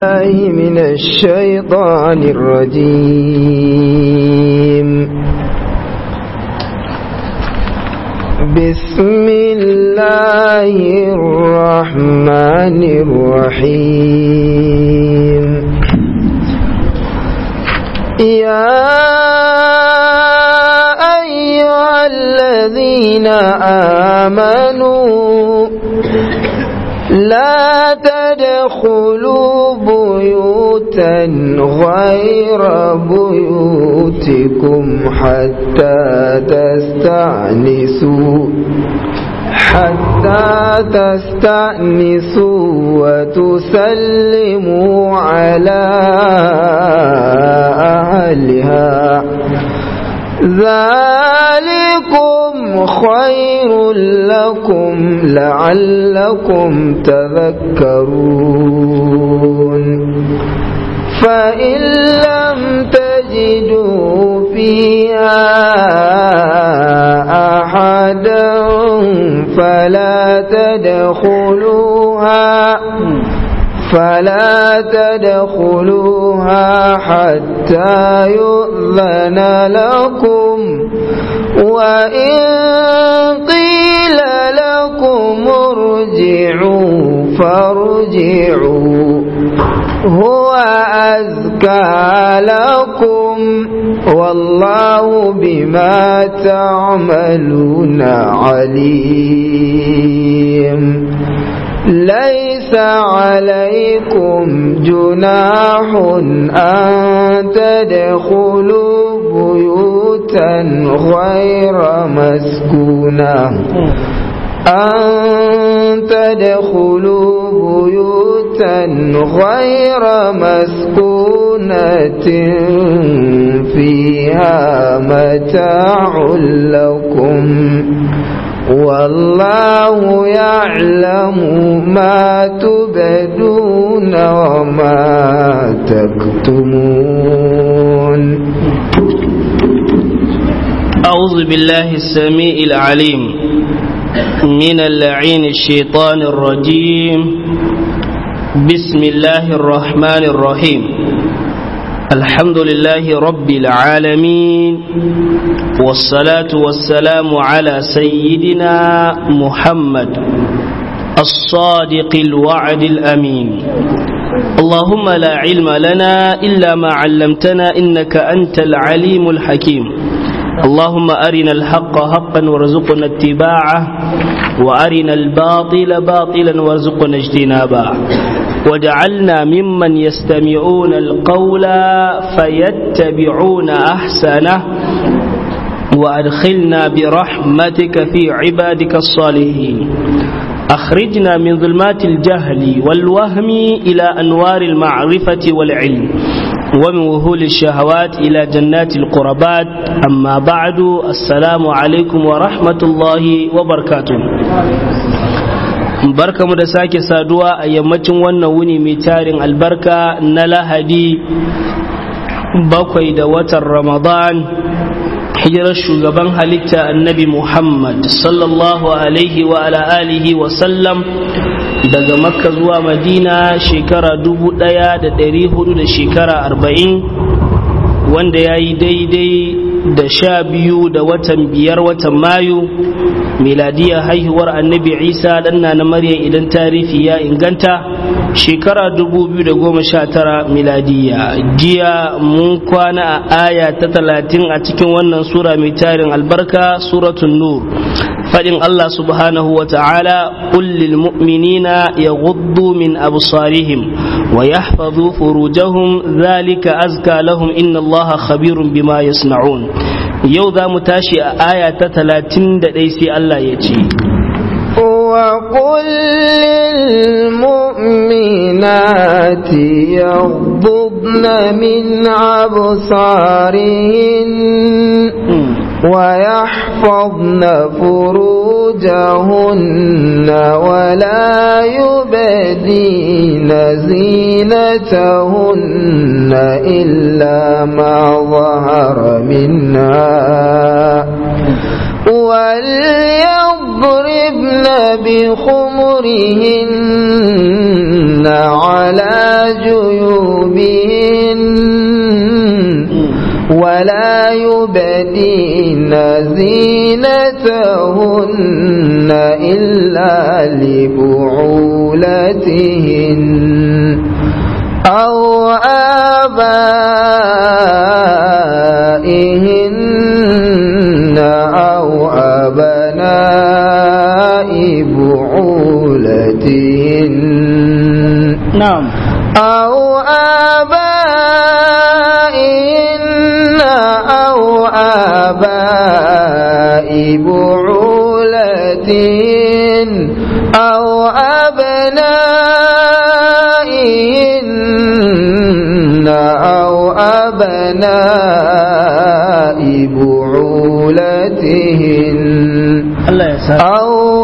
الله من الشيطان الرجيم بسم الله الرحمن الرحيم يا أيها الذين آمنوا لا تدخلوا بيوتا غير بيوتكم حتى تستأنسوا حتى تستأنسوا وتسلموا على أهلها ذلكم خير لكم لعلكم تذكرون فإن لم تجدوا فيها أحدا فلا تدخلوها فلا تدخلوها حتى يؤذن لكم وإن قيل لكم ارجعوا فارجعوا هو أزكى لكم والله بما تعملون عليم ليس عليكم جناح أن تدخلوا بيوتا غير مسكونة أن تدخلوا بيوتا غير مسكونة فيها متاع لكم والله يعلم ما تبدون وما تكتمون أعوذ بالله السميع العليم من اللعين الشيطان الرجيم بسم الله الرحمن الرحيم الحمد لله رب العالمين والصلاة والسلام على سيدنا محمد الصادق الوعد الأمين اللهم لا علم لنا إلا ما علمتنا إنك أنت العليم الحكيم اللهم أرنا الحق حقا وارزقنا اتباعه وأرنا الباطل باطلا وارزقنا اجتنابه وجعلنا ممن يستمعون القول فيتبعون أحسنه وأدخلنا برحمتك في عبادك الصالحين أخرجنا من ظلمات الجهل والوهم إلى أنوار المعرفة والعلم ومن وهول الشهوات إلى جنات القربات أما بعد السلام عليكم ورحمة الله وبركاته barka mu da sake saduwa a yammacin wannan wuni mai tarin albarka na lahadi bakwai da watan ramadan hijirar shugaban halitta annabi muhammad sallallahu alaihi wa ala alihi wa sallam daga makka zuwa madina shekara dubu daya da dari hudu da shekara arba'in wanda ya yi daidai da sha biyu da watan biyar watan mayu miladiya haihuwar annabi isa danna na maryam idan tarihi ya inganta shekara 2019 miladiya jiya mun kwana a aya ta talatin a cikin wannan sura mai tarin albarka suratun nur faɗin Allah subhanahu wa ta'ala kullil mu'minina ya guddu min absarihim wa yahfazu furujahum zalika azka lahum inna Allah khabirun bima yasna'un yau za mu tashi a aya ta talatin da ɗai sai Allah ya ce وقل للمؤمنات يغضبن من أبصارهن ويحفظن فروجهن ولا يبدين زينتهن إلا ما ظهر منها وليضربن بخمرهن على جيوبهن جيوبهن ولا يبدين زينتهن إلا لبعولتهن أو آبائهن أو أبناء بعولتهن نعم أو آبائهن أو آباء بعولتهن أو أبنائهن أو أبناء بعولتهن Allah ya sa أو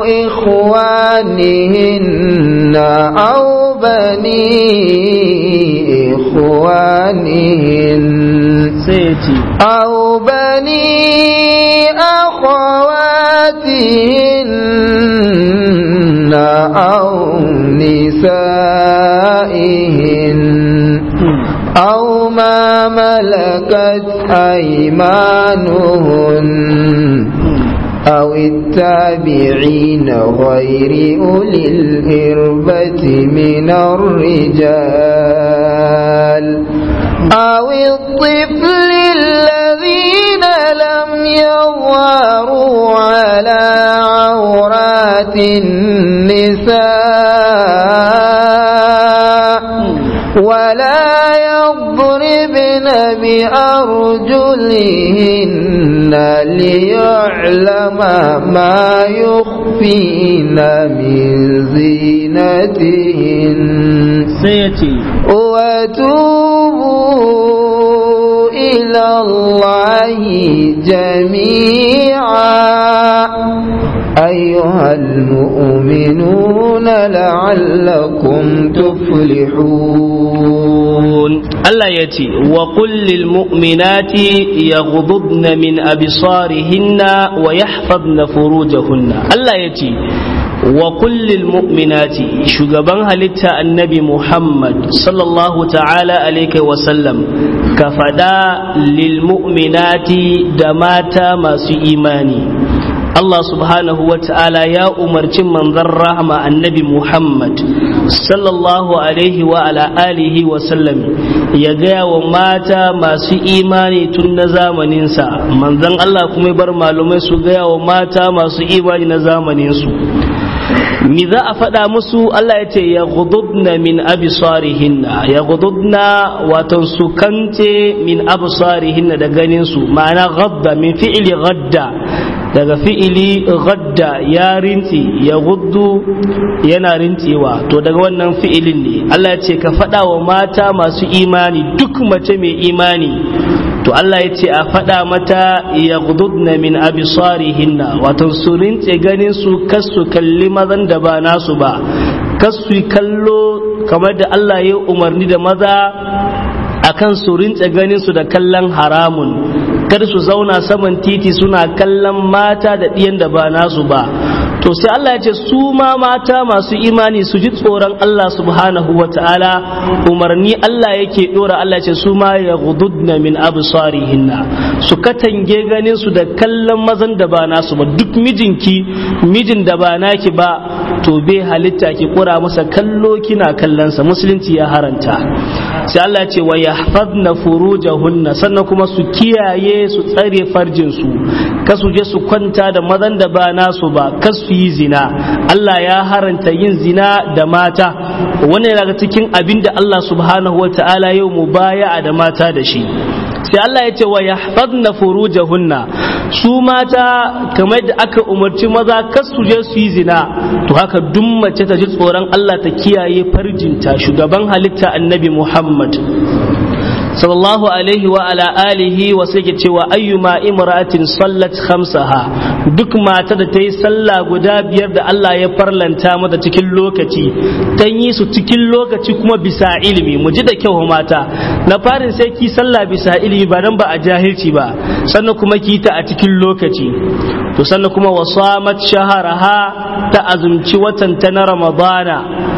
إخوانهن أو بني إخوانهن sai ya ce أو بني أخواتهن أو نسائهن أو ما ملكت أيمانهن أو التابعين غير أولي الإربة من الرجال أو الطفل الذين لم يظهروا على عورات النساء ولا يضربن بأرجلهن ليعلم ما يخفين من زينتهن sai ya ce وتوبوا إلى الله جميعا أيها المؤمنون لعلكم تفلحون Allah ya ce wa kullil mu'minati yaghdudna min absarihinna wa yahfazna furujahunna Allah ya ce wa kullil mu'minati shugaban halitta annabi Muhammad sallallahu ta'ala alaihi wa sallam ka fada lil mu'minati da mata masu imani Allah subhanahu wa ta'ala ya umarci manzon rahama annabi Muhammad sallallahu alaihi wa ala alihi wa sallam ya gaya wa mata masu imani tun na zamaninsa manzon Allah kuma ya bar malumai su gaya wa mata masu imani na zamaninsu mi za a faɗa musu Allah ya ce ya gududna min abisarihinna ya gududna watan su kante min abisarihinna da ganinsu ma'ana gadda min fi'ili gadda daga fi'ili gadda ya rinti ya guddu yana rintewa to daga wannan fi'ilin ne Allah ya ce ka faɗa wa mata masu imani duk mace mai imani to Allah ya ce a faɗa mata ya gududna min abisarihinna wato su rince ganin su kasu kalli mazan da ba nasu ba kasu kallo kamar da Allah ya umarni da maza akan su rince ganin su da kallon haramun kar su zauna saman titi suna kallon mata da ɗiyan da ba nasu ba to sai Allah ya ce su ma mata masu imani su ji tsoron Allah subhanahu wa ta'ala umarni Allah yake dora Allah ya ce su ma ya gududna min absarihinna su katange ganin su da kallon mazan da ba nasu ba duk mijinki mijin da ba naki ba to bai halitta ki kura masa kallo kina kallonsa musulunci ya haranta sai Allah ya ce wa yahfazna furujahunna sannan kuma su kiyaye su tsare farjin su kasu je su kwanta da mazan da ba nasu ba kasu yi zina Allah ya haranta yin zina da mata wannan daga cikin abin da Allah subhanahu wa ta'ala yau mu baya da mata da shi sai Allah ya ce wa yahfazna furujahunna su mata kamar da aka umarci maza kas su je su yi zina to haka duk mace ta ji tsoron Allah ta kiyaye farjinta shugaban halitta annabi Muhammad sallallahu alaihi wa ala alihi wa sai cewa ayyuma imra'atin sallat khamsaha duk mata da ta yi sallah guda biyar da Allah ya farlanta mata cikin lokaci ta yi su cikin lokaci kuma bisa ilimi mu ji da kyau mata na farin sai ki sallah bisa ilimi ba dan ba a jahilci ba sannan kuma ki ta a cikin lokaci to sannan kuma wasamat shaharaha ta azumci watan ta na ramadana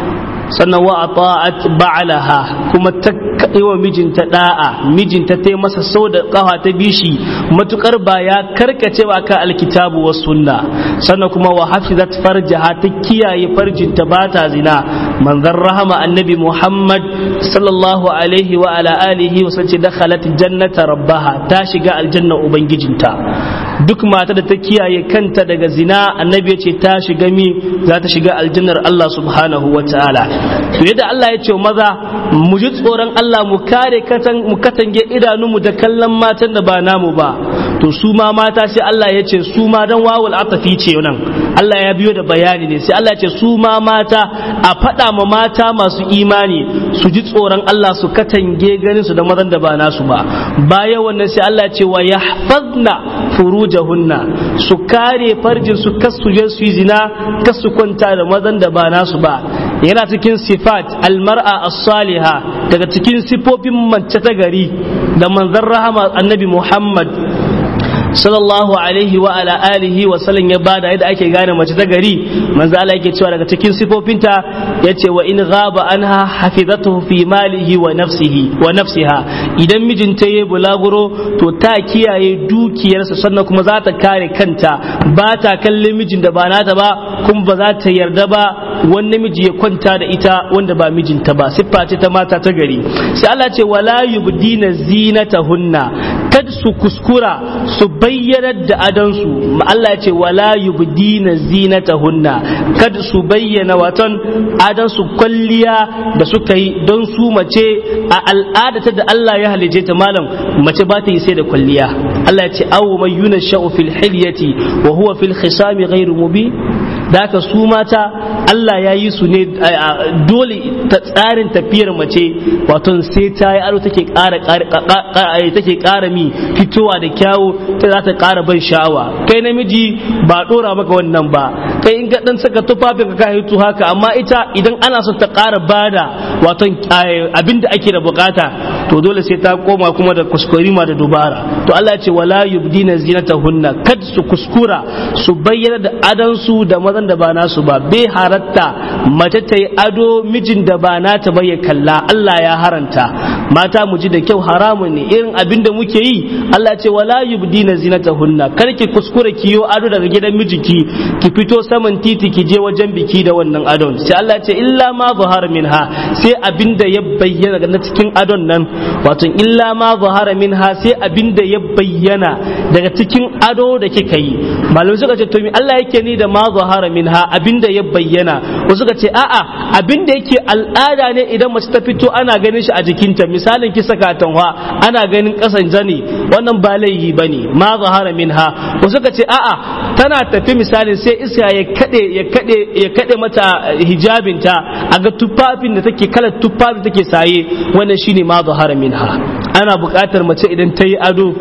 sannan wa ata'at ba'alaha kuma ta yi wa mijinta da'a mijinta ta yi masa sau da kafa ta bishi matukar ba ya karkace ba ka alkitabu wa sunna sannan kuma wa hafizat farjaha ta kiyaye farjinta ba ta zina manzon rahama annabi muhammad sallallahu alaihi wa ala alihi wa sace dakhalat jannata rabbaha ta shiga aljanna ubangijinta duk mata da ta kiyaye kanta daga zina annabi ya ce ta shiga mi za ta shiga aljannar Allah subhanahu wa ta'ala to yadda Allah ya ce maza mu ji tsoron Allah mu kare mu katange idanunmu da kallon matan da ba namu ba to su ma mata sai Allah ya ce su ma dan wawul atafi ce nan Allah ya biyo da bayani ne sai Allah ya ce su ma mata a faɗa ma mata masu imani su ji tsoron Allah su katange ganin su da mazan da ba nasu ba bayan wannan sai Allah ya ce wa yahfazna furujahunna su kare farjin su kasu je su yi zina kasu kwanta da mazan da ba nasu ba yana cikin sifat almar'a as-saliha daga cikin sifofin mace ta gari da manzon rahama annabi Muhammad sallallahu alaihi wa ala alihi wa sallam ya bada yadda ake gane mace ta gari manzo Allah yake cewa daga cikin sifofinta yace wa in ghaba anha hafizatuhu fi malihi wa nafsihi wa nafsiha idan mijinta yayi bulaguro to ta kiyaye dukiyarsa sannan kuma za ta kare kanta ba ta kallon mijin da ba nata ba kuma ba za ta yarda ba wani miji ya kwanta da ita wanda ba mijinta ba siffa ce ta mata ta gari sai Allah ce wala yubdina zinatahunna kad su kuskura su bayyanar da adansu Allah ya ce wala yubdina zinatahunna kad su bayyana watan adansu kwalliya da suka yi don su mace a al'adata da Allah ya halice ta malam mace ba ta yi sai da kwalliya Allah ya ce aw man yunashau fil hilyati wa huwa fil khisami ghairu mubin da haka su mata Allah ya yi su ne dole ta tsarin tafiyar mace wato sai ta yi ado take ƙara take ƙara mi fitowa da kyawu ta za ta ƙara ban sha'awa kai namiji ba ɗora maka wannan ba kai in ga dan saka tufafin ka hito haka amma ita idan ana son ta ƙara bada wato abin da ake da bukata to dole sai ta koma kuma da kuskurima da dubara to Allah ya ce wala yubdina zinatahunna kad su kuskura su bayyana da adansu da mazan da ba nasu ba bai haratta mace ta yi ado mijin da ba nata ba ya kalla Allah ya haranta mata mu ji da kyau haramun ne irin abin da muke yi Allah ce wala yubdina zinatahunna kar ki kuskure ki yo ado daga gidan mijiki ki fito saman titi ki je wajen biki da wannan adon sai Allah ce illa ma zahara minha sai abin da ya bayyana na cikin adon nan wato illa ma zahara minha sai abin da ya bayyana daga cikin ado da kika yi malamai suka ce to mi Allah yake ni da ma zahara minha abin da ya bayyana wasu suka ce a'a abin da yake al'ada ne idan mace ta fito ana ganin shi a jikinta misalin ki saka tanwa ana ganin kasan zani wannan ba laihi bane ma zahara minha wasu suka ce a'a tana tafi misalin sai iska ya kade ya kade ya kade mata hijabinta a ga tufafin da take kalar tufafin take saye wannan shine ma zahara minha ana buƙatar mace idan ta yi ado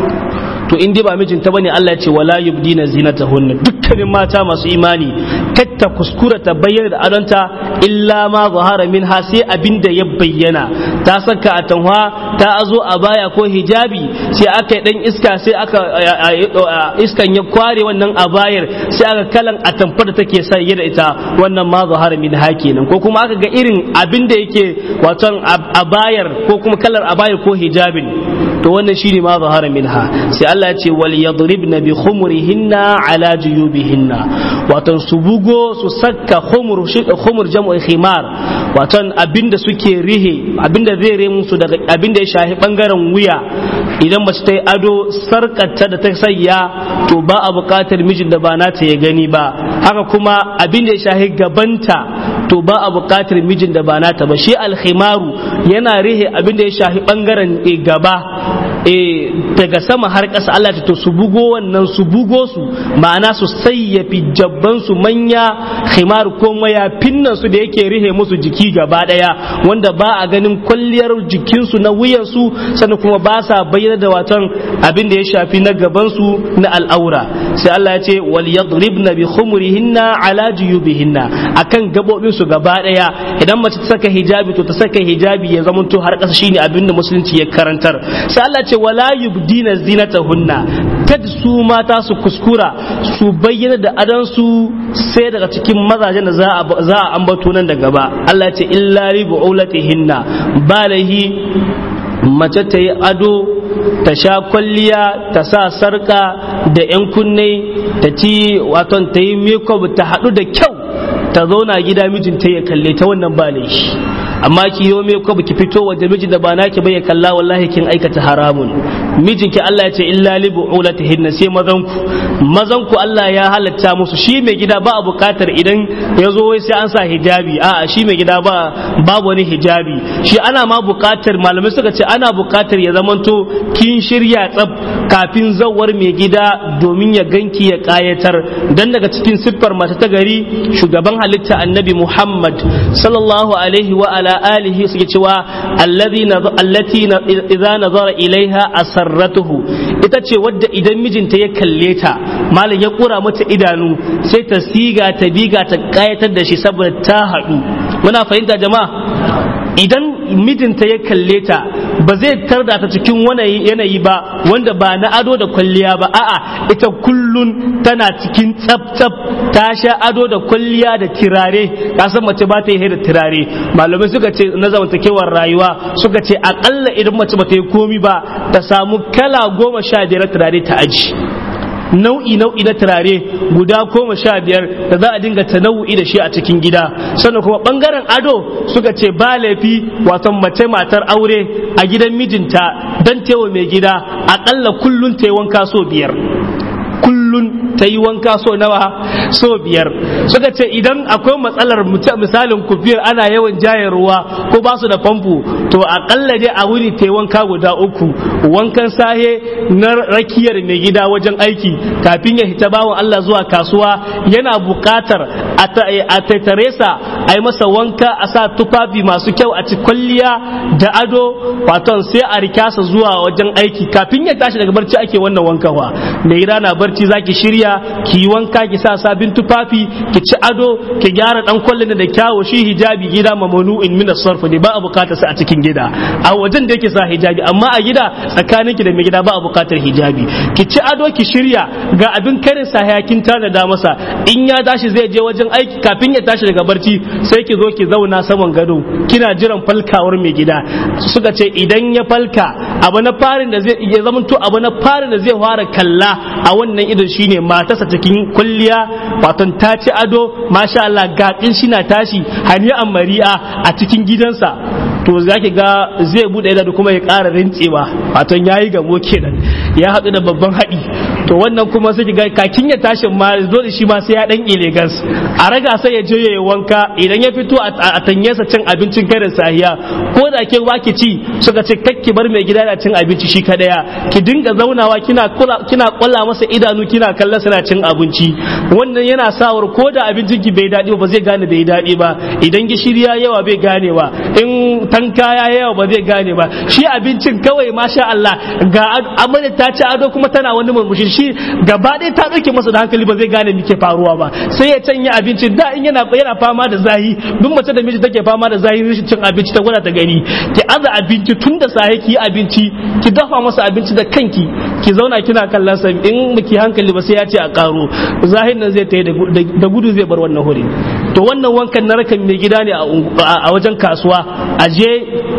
to in dai ba mijinta bane Allah ya ce wala yubdina zinatahunna dukkanin mata masu imani katta kuskura ta bayyana da adonta illa ma zahara minha sai abinda ya bayyana ta saka a tanwa ta azo a baya ko hijabi sai aka yi dan iska sai aka iskan ya kware wannan a bayar sai aka kalan a tamfar da take sa da ita wannan ma zahara minha kenan ko kuma aka ga irin abinda yake waton a bayar ko kuma kalar a bayar ko hijabin to wannan shine ma zahara minha sai Allah ya ce wal yadribna bi khumurihinna ala juyubihinna wato su bugo su saka khumur khumur jam'u khimar wato abinda suke rihe abinda zai re musu daga abinda ya shahi bangaren wuya idan mace ta yi ado sarkarta da ta sayya to ba a buƙatar mijin da ba nata ya gani ba haka kuma abinda ya shahi gabanta to ba a buƙatar mijin da ba nata ba shi alkhimaru yana rihe abinda ya shahi bangaren gaba daga sama har ƙasa Allah ta to su bugo wannan su bugo su ma'ana su sayyafi jabban su manya khimar ko mayafin nan su da yake rihe musu jiki gaba daya wanda ba a ganin kwalliyar jikin su na wuyan su sannan kuma ba sa bayyana da watan abin da ya shafi na gaban su na al'aura sai Allah ya ce wal yadribna bi khumurihinna ala juyubihinna akan gabobin su gaba daya idan mace ta saka hijabi to ta saka hijabi ya zamanto har ƙasa shine abin da musulunci ya karantar sai Allah ce wala yubdina zinatahunna kad su mata su kuskura su bayyana da adansu sai daga cikin mazajen da za a ambato nan da gaba Allah ya ce illa li bu'ulatihinna balahi mace ta yi ado ta sha kwalliya ta sa sarka da 'yan kunne ta ci waton ta yi makeup ta haɗu da kyau ta zauna gida mijinta ya kalle ta wannan ba laifi amma ki yi makeup ki fito waje mijin da ba naki ba ya kalla wallahi kin aikata haramun mijinki Allah ya ce illa li bu'ulatihinna sai mazanku mazanku Allah ya halatta musu shi mai gida ba a bukatar idan ya zo wai sai an sa hijabi a'a shi mai gida ba babu wani hijabi shi ana ma bukatar malamai suka ce ana bukatar ya zamanto kin shirya tsab kafin zawar mai gida domin ya ganki ya kayatar dan daga cikin siffar mata ta gari shugaban halitta annabi Muhammad sallallahu alaihi wa ala alihi suke cewa alladhi allati idza nazara ilaiha asarratuhu ita ce wadda idan mijinta ya kalle ta malam ya kura mata idanu sai ta siga ta biga ta kayatar da shi saboda ta haɗu muna fahimta jama'a idan mijinta ya kalle ta ba zai tarda ta cikin wani yanayi ba wanda ba na ado da kwalliya ba a'a ita kullun tana cikin tsaf-tsaf ta sha ado da kwalliya da tirare ka san mace ba ta yi da tirare malamai suka ce na zamantakewar rayuwa suka ce akalla idan mace ba ta yi komi ba ta samu kala goma sha biyar turare ta aji nau'i nau'i na turare guda goma sha biyar da za a dinga tanawu'i da shi a cikin gida sannan kuma bangaren ado suka ce ba laifi wato mace matar aure a gidan mijinta don tewa mai gida akalla kullun ta yi wanka so biyar kullun ta yi wanka so nawa so biyar suka ce idan akwai matsalar misalin kufiyar ana yawan jaye ruwa ko ba su da famfo to akalla dai a wuni ta yi wanka guda uku wankan sahe na rakiyar mai gida wajen aiki kafin ya hita bawan Allah zuwa kasuwa yana buƙatar a taitare sa a yi masa wanka a sa tufafi masu kyau a ci kwalliya da ado waton sai a rikasa zuwa wajen aiki kafin ya tashi daga barci ake wannan wankawa mai gida na barci zaki shirya ki yi wanka ki sa sabin tufafi ki ci ado ki gyara dan kwallon da kyawo shi hijabi gida mamanu in min sarf ne ba a bukatar sa a cikin gida a wajen da yake sa hijabi amma a gida tsakanin ki da mai gida ba a bukatar hijabi ki ci ado ki shirya ga abin karin sa hayakin da masa in ya tashi zai je wajen aiki kafin ya tashi daga barci sai ki zo ki zauna saman gado kina jiran falkawar mai gida suka ce idan ya falka abu na farin da zai ya zamanto abu na farin da zai fara kalla a wannan idon shine matarsa cikin kulliya waton ta ci ado masha Allah gaƙin shi na tashi hani'an mari'a a cikin gidansa to za ki ga zai buɗe da kuma ya ƙara rintsewa waton yayi gamo kenan ya haɗu da babban haɗi to wannan kuma sai ki ga kakin ya tashi ma dole shi ma sai ya dan gas a raga sai ya je ya yi wanka idan ya fito a tanyesa cin abincin karin sahiya ko da ke ba ki ci suka ce kakki bar mai gida da cin abinci shi kadaya ki dinga zaunawa kina kina kwalla masa idanu kina kallon suna cin abinci wannan yana sawar ko da abincin ki bai daɗi ba zai gane bai daɗi ba idan gishiri ya yawa bai gane ba in tanka ya yawa ba zai gane ba shi abincin kawai masha Allah ga amarya ta ci ado kuma tana wani murmushi shi gaba ɗaya ta ɗauke masa da hankali ba zai gane me ke faruwa ba sai ya canya abincin da in yana yana fama da zahi duk mace da miji take fama da zahi rashin cin abinci ta gwada ta gani ki aza abinci tun da safe ki yi abinci ki dafa masa abinci da kanki ki zauna kina kallon sa in baki hankali ba sai ya ce a karo zahin nan zai tayi da gudu zai bar wannan huri to wannan wankan na rakan mai gida ne a wajen kasuwa a je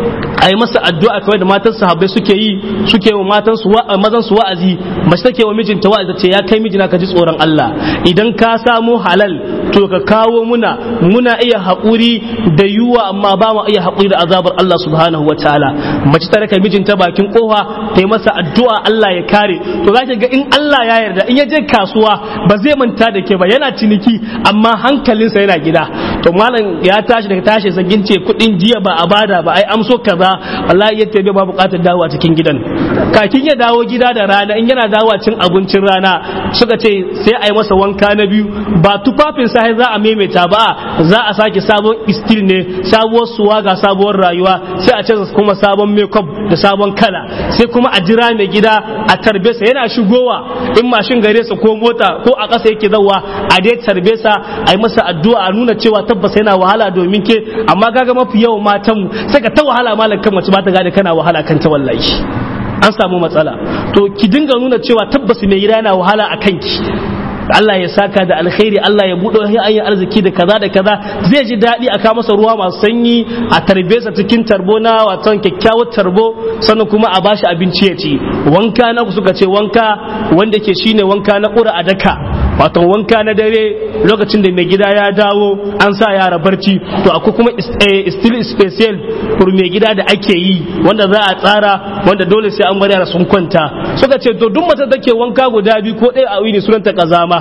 a yi masa addu'a kawai da matan sahabbai suke yi suke wa matan su mazan su wa'azi mace take wa mijinta wa'azi ce ya kai mijina ka ji tsoron Allah idan ka samu halal to ka kawo muna muna iya haƙuri da yuwa amma ba mu iya haƙuri da azabar Allah subhanahu wa ta'ala mace ta raka mijinta bakin kofa ta yi masa addu'a Allah ya kare to za ga in Allah ya yarda in ya je kasuwa ba zai manta da ke ba yana ciniki amma hankalinsa yana gida to malam ya tashi daga tashi sagin ce kuɗin jiya ba a bada ba ai amso kaza wallahi ya tabe ba buƙatar dawowa cikin gidan kakin ya dawo gida da rana in yana dawowa cin abincin rana suka ce sai a yi masa wanka na biyu ba tufafin sa za a maimaita ba za a sake sabon istil ne sabuwar suwa ga sabuwar rayuwa sai a canza kuma sabon makeup da sabon kala sai kuma a jira mai gida a tarbe sa yana shigowa in mashin gare sa ko mota ko a ƙasa yake zawa a dai tarbe sa a yi masa addu'a a nuna cewa tabbas yana wahala domin ke amma kaga mafi yawan matan mu sai ka ta wahala malam kan mace ba ta gane kana wahala kan ta wallahi an samu matsala to ki dinga nuna cewa tabbas mai gida yana wahala a kanki Allah ya saka da alkhairi Allah ya buɗe hanyar arziki da kaza da kaza zai ji daɗi a kawo masa ruwa masu sanyi a tarbe sa cikin tarbo na watan kyakkyawar tarbo sannan kuma a bashi abinci ya ci wanka na suka ce wanka wanda ke shine wanka na ƙura a daka wato wanka na dare lokacin da mai gida ya dawo an sa yara barci to akwai kuma still special for mai gida da ake yi wanda za a tsara wanda dole sai an bar yara sun kwanta suka ce to duk mace take wanka guda biyu ko ɗaya a wuni sunanta kazama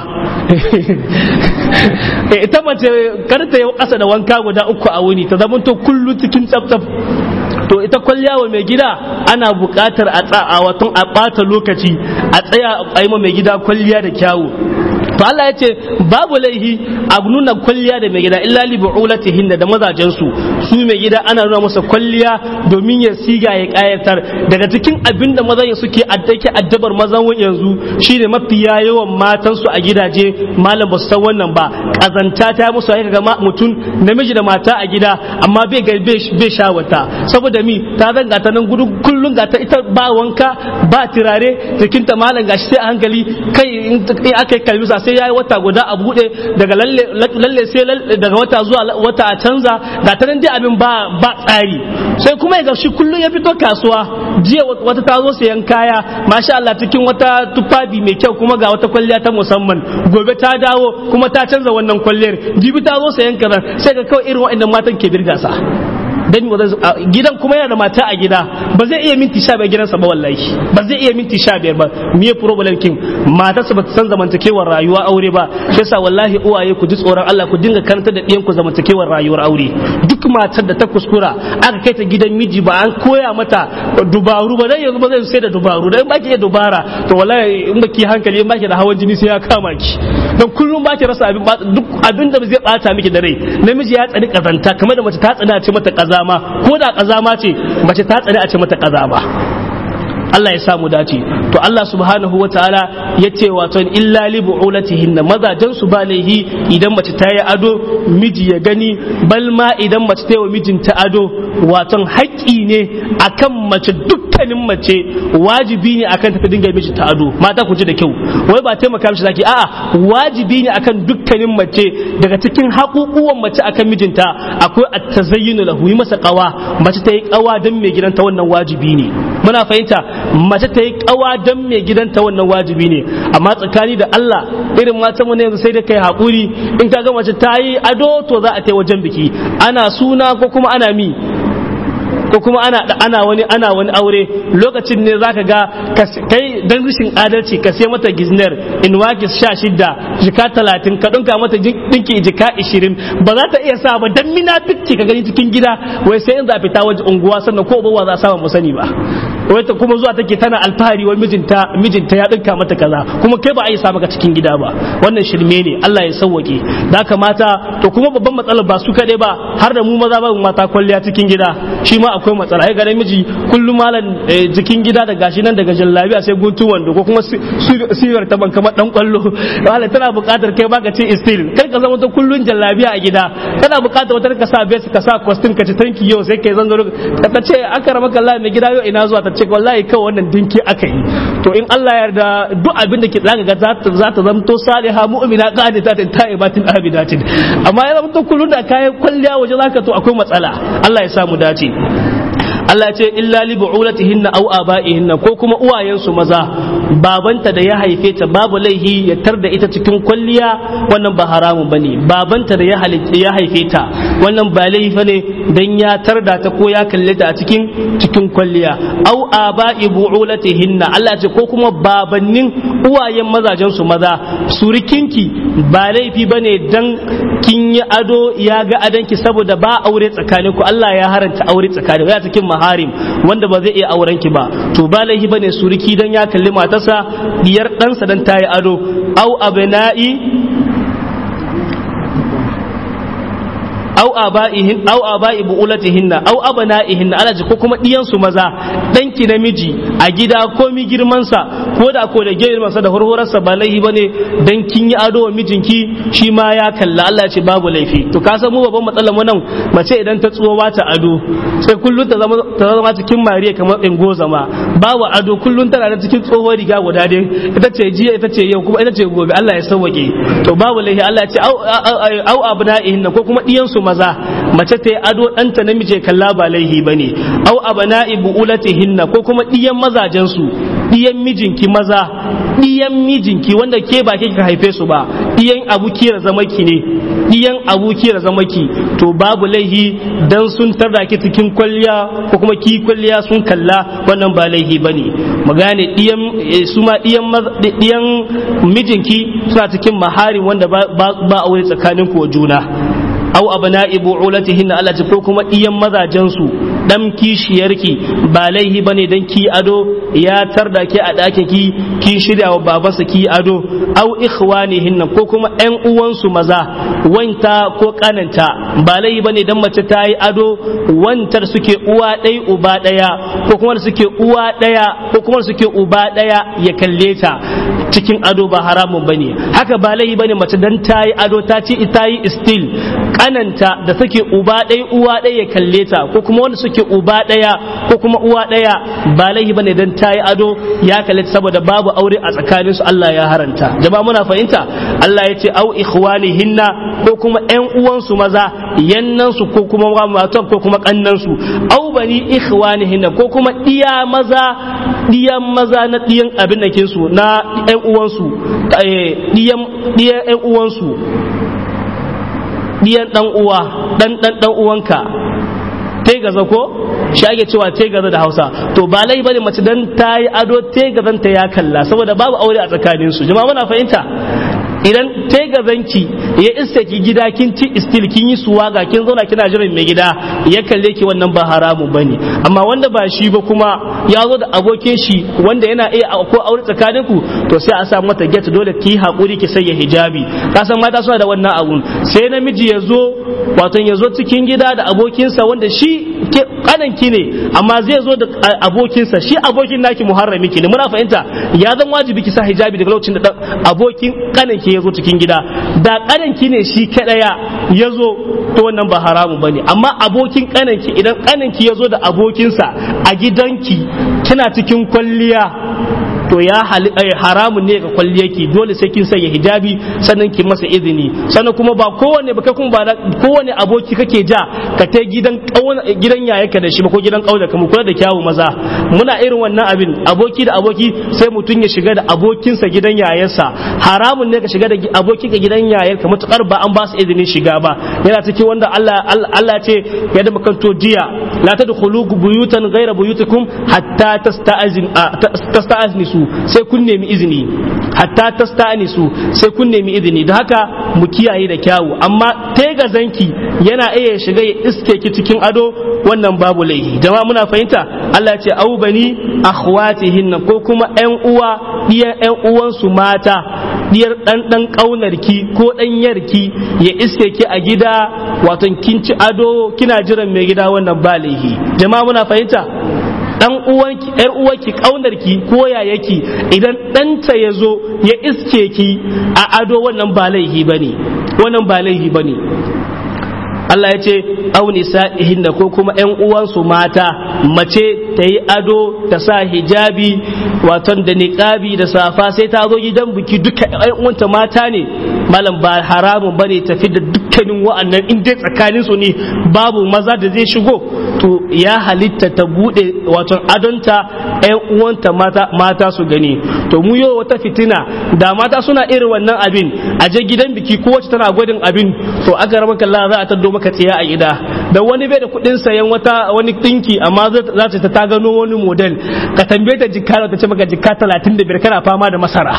ita mace kar ta yi ƙasa da wanka guda uku a wuni ta zama to kullu cikin tsaf to ita kwalliya wa mai gida ana buƙatar a watan a ɓata lokaci a tsaya a yi ma mai gida kwalliya da kyawu to Allah ya ce babu laihi a nuna kwalliya da mai gida illa li bu'ulatihin da mazajen su su mai gida ana nuna masa kwalliya domin ya siga ya kayatar daga cikin abin da mazan suke addake addabar mazan yanzu shine mafiya yawan matan su a gidaje malam ba su san wannan ba kazanta ta musu aika ga mutum namiji da mata a gida amma bai ga bai shawata saboda mi ta zanga ta nan gudu kullun ga ta ita ba wanka ba turare jikinta malam gashi sai a hankali kai in aka yi kalmisa sai ya yi wata guda a buɗe daga lalle sai daga wata zuwa wata a canza ga ta nan dai abin ba ba tsari sai kuma ya shi kullum ya fito kasuwa jiya wata ta zo sayan kaya masha Allah cikin wata tufafi mai kyau kuma ga wata kwalliya ta musamman gobe ta dawo kuma ta canza wannan kwalliyar jibi ta zo sayan kaza sai ga kawai irin waɗannan matan ke birga sa dan gidan kuma yana da mata a gida ba zai iya minti sha biyar gidansa ba wallahi ba zai iya minti sha biyar ba me problem kin matarsa ba ta san zamantakewar rayuwa aure ba shi yasa wallahi uwaye ku ji tsoron Allah ku dinga karanta da ɗiyan ku zamantakewar rayuwar aure duk matar da ta kuskura aka kai ta gidan miji ba an koya mata dubaru ba dan yanzu ba zai sai da dubaru dan baki iya dubara to wallahi in baki hankali in baki da hawan jini sai ya kama ki dan kullum baki rasa abin duk abin da zai bata miki da rai namiji ya tsani kazanta kamar da mace ta tsana ce mata kaza kazama ko da kazama ce mace ta tsare a ce mata kazama Allah ya samu dace to Allah subhanahu wa ta'ala ya ce wato illa li bu'ulatihin mazajen su ba laihi idan mace ta yi ado miji ya gani bal ma idan mace ta yi wa mijinta ado wato haƙƙi ne akan mace dukkanin mace wajibi ne akan ta dinga miji ta ado mata ku ji da kyau wai ba taimaka mishi zaki a'a wajibi ne akan dukkanin mace daga cikin haƙuƙuwan mace akan mijinta akwai at-tazayyunu lahu yi masa qawa mace ta yi qawa dan mai gidanta wannan wajibi ne muna fahimta mace ta yi kawa don mai gidanta wannan wajibi ne amma tsakani da Allah irin mata mu ne yanzu sai da kai haƙuri in ka ga mace ta yi ado to za a ta wajen biki ana suna ko kuma ana mi ko kuma ana ana wani ana wani aure lokacin ne zaka ga kai dan rishin adalci ka sai mata gizner in wakis sha shidda jika talatin ka dinka mata dinki jika ishirin ba za ta iya sa ba dan mina fikki ka gani cikin gida wai sai in za fita waje unguwa sannan ko ba za a samu mu sani ba wai ta kuma zuwa take tana alfahari wai mijinta mijinta ya dinka mata kaza kuma kai ba a yi sa maka cikin gida ba wannan shirme ne Allah ya sauwake da kamata to kuma babban matsalar ba su kadai ba har da mu maza ba mata kwalliya cikin gida shi ma akwai matsala ai ga miji kullum malam jikin gida da gashi nan daga jallabiya sai guntu wando ko kuma sigar ta ban kamar dan kwallo wala tana buƙatar kai baka ce istil kai ka zama ta kullun jallabiya a gida kana buƙatar wata ka sa vest ka sa costume ka ci tanki yau sai kai zangaro ka ce aka rama kallah mai gida yau ina zuwa ta ce wallahi kawai wannan dinki aka yi to in Allah ya yarda duk abin da ke zaka ga za ta zamto saliha mu'mina qanitatin ta'ibatin abidatin amma ya zamto kullun da kayan kwalliya waje zaka to akwai matsala Allah ya samu dace Allah ya ce illa li bu'ulatihinna aw aba'ihinna ko kuma uwayensu maza babanta da ya haife ta babu laihi ya tar da ita cikin kwalliya wannan ba haramun bane babanta da ya ya haife ta wannan ba laifi bane dan ya tar da ta ko ya kalle ta a cikin cikin kwalliya aw aba'i bu'ulatihinna Allah ya ce ko kuma babannin uwayen mazajen su maza surikinki ba laifi bane dan kin yi ado ya ga adanki saboda ba aure tsakaninku Allah ya haranta aure tsakaninku ya cikin maharim wanda ba zai iya auren ki ba to ba laifi bane suriki dan ya kalli matarsa diyar ɗansa dan tayi ado au abna'i au aba'ihin au aba'i bu'ulatihinna au abana'ihinna ala ko kuma diyan su maza danki namiji a gida ko mi girman sa ko da ko da girman sa da horhorar sa ba laihi bane dan kin yi ado wa mijinki shi ma ya kalla Allah ya ce babu laifi to ka san mu babban matsalar mu nan mace idan ta tsuwa ba ta ado sai kullun ta zama ta zama cikin mariya kamar ingo zama babu ado kullun tana da cikin tsohon riga guda dai ita ce jiya ita ce yau kuma ita ce gobe Allah ya sauwake to babu laifi Allah ya ce au au abna'ihin ko kuma diyan su maza mace ta yi ado ɗanta namiji kalla ba laihi bane au abna'i bu'ulatihinna ko kuma diyan mazajen su diyan mijinki maza diyan mijinki wanda ke ba ke ka haife su ba diyan abukiyar zamaki ne diyan abukiyar zamaki to babu laihi dan sun tarda ki cikin kwalliya ko kuma ki kwalliya sun kalla wannan ba laihi bane mu gane diyan su ma diyan diyan mijinki suna cikin maharin wanda ba aure tsakanin ku juna aw abna'i bu'ulatihinna Allah ce ko kuma iyan mazajen su dan kishiyarki ba laihi bane dan ki ado ya tarda ki a ɗakin ki ki shirya wa babansa ki ado aw ikhwanihinna ko kuma ƴan uwansu maza wanta ko kananta ba laihi bane dan mace ta yi ado wantar suke uwa ɗaya uba ɗaya ko kuma suke uwa ɗaya ko kuma suke uba ɗaya ya kalle ta cikin ado ba haramun bane haka ba laihi bane mace dan ta yi ado ta ce ta yi still kananta da suke uba ɗaya uwa ɗaya ya kalle ta ko kuma wanda suke uba ɗaya ko kuma uwa ɗaya ba laihi bane dan ta yi ado ya kalle ta saboda babu aure a tsakanin su Allah ya haranta jama'a muna fahimta Allah ya ce au ikhwanihinna ko kuma ƴan uwansu maza yannan su ko kuma matan ko kuma kannan su au bani ikhwanihinna ko kuma diya maza diyan maza na diyan abin da su na ƴan uwansu diyan diyan ƴan uwansu diyan dan uwa dan dan dan uwanka te gaza ko shi ake cewa te gaza da Hausa to ba lai bane mace dan ta yi ado te gazan ta ya kalla saboda babu aure a tsakanin su jama'a muna fahimta idan te gazanki ya iske ki gida kin ci istil kin yi suwaga kin zauna kina jiran mai gida ya kalle ki wannan ba haramun bane amma wanda ba shi ba kuma ya zo da abokin shi wanda yana iya ko aure tsakanin ku to sai a sa mata get dole ki hakuri ki sanya hijabi ka san mata suna da wannan abun sai namiji ya zo wato ya zo cikin gida da abokinsa wanda shi kanan ki ne amma zai zo da abokinsa shi abokin naki muharrami ki ne muna fahimta ya zan wajibi ki sa hijabi daga lokacin da abokin kanan ki ya zo cikin gida da kanan ki ne shi kadaya ya zo to wannan ba haramun bane amma abokin kanan ki idan kanan ki ya zo da abokinsa a gidanki kina cikin kwalliya to ya haramun ne ga kwalliyarki dole sai kin sanya hijabi sannan ki masa izini sannan kuma ba kowane ba kuma ba kowane aboki kake ja ka ta gidan gidan yayaka da shi ba ko gidan kauda kuma kula da kyawu maza muna irin wannan abin aboki da aboki sai mutum ya shiga da abokinsa gidan yayarsa haramun ne ka shiga da aboki ka gidan yayarka matukar ba an ba su izinin shiga ba yana cikin wanda Allah Allah ce ya da makanto jiya la tadkhulu buyutan ghayra buyutikum hatta tasta'zin tasta'znisu sai kun nemi izini hatta tasta'nisu sai kun nemi izini da haka mu kiyaye da kyawu amma tega zanki yana iya shiga ya iske ki cikin ado wannan babu laihi jama'a muna fahimta Allah ya ce au bani akhwatihinna ko kuma ƴan uwa diyan ƴan uwansu mata diyar dan dan kaunarki ko dan yarki ya iske ki a gida wato kin ci ado kina jiran mai gida wannan ba laihi jama'a muna fahimta dan uwanki yar uwanki kaunarki ko yayaki idan ɗanta ya zo ya iske ki a ado wannan ba laihi bane wannan ba laihi bane Allah ya ce au nisa'ihinna ko kuma ƴan uwansu mata mace ta yi ado ta sa hijabi waton da niqabi da safa sai ta zo gidan biki duka ƴan uwanta mata ne malam ba haramun bane tafi da dukkanin wa'annan in dai tsakanin su ne babu maza da zai shigo to ya halitta ta bude waton adonta ƴan uwanta mata mata su gani to mu yau wata fitina da mata suna irin wannan abin a je gidan biki ko wacce tana gwadin abin to aka rama kalla za a taddo maka tsiya a gida da wani bai da kuɗin sayan wata wani dinki amma za ta ta gano wani model ka tambaye ta jikka ta ce maka jikka 35 kana fama da masara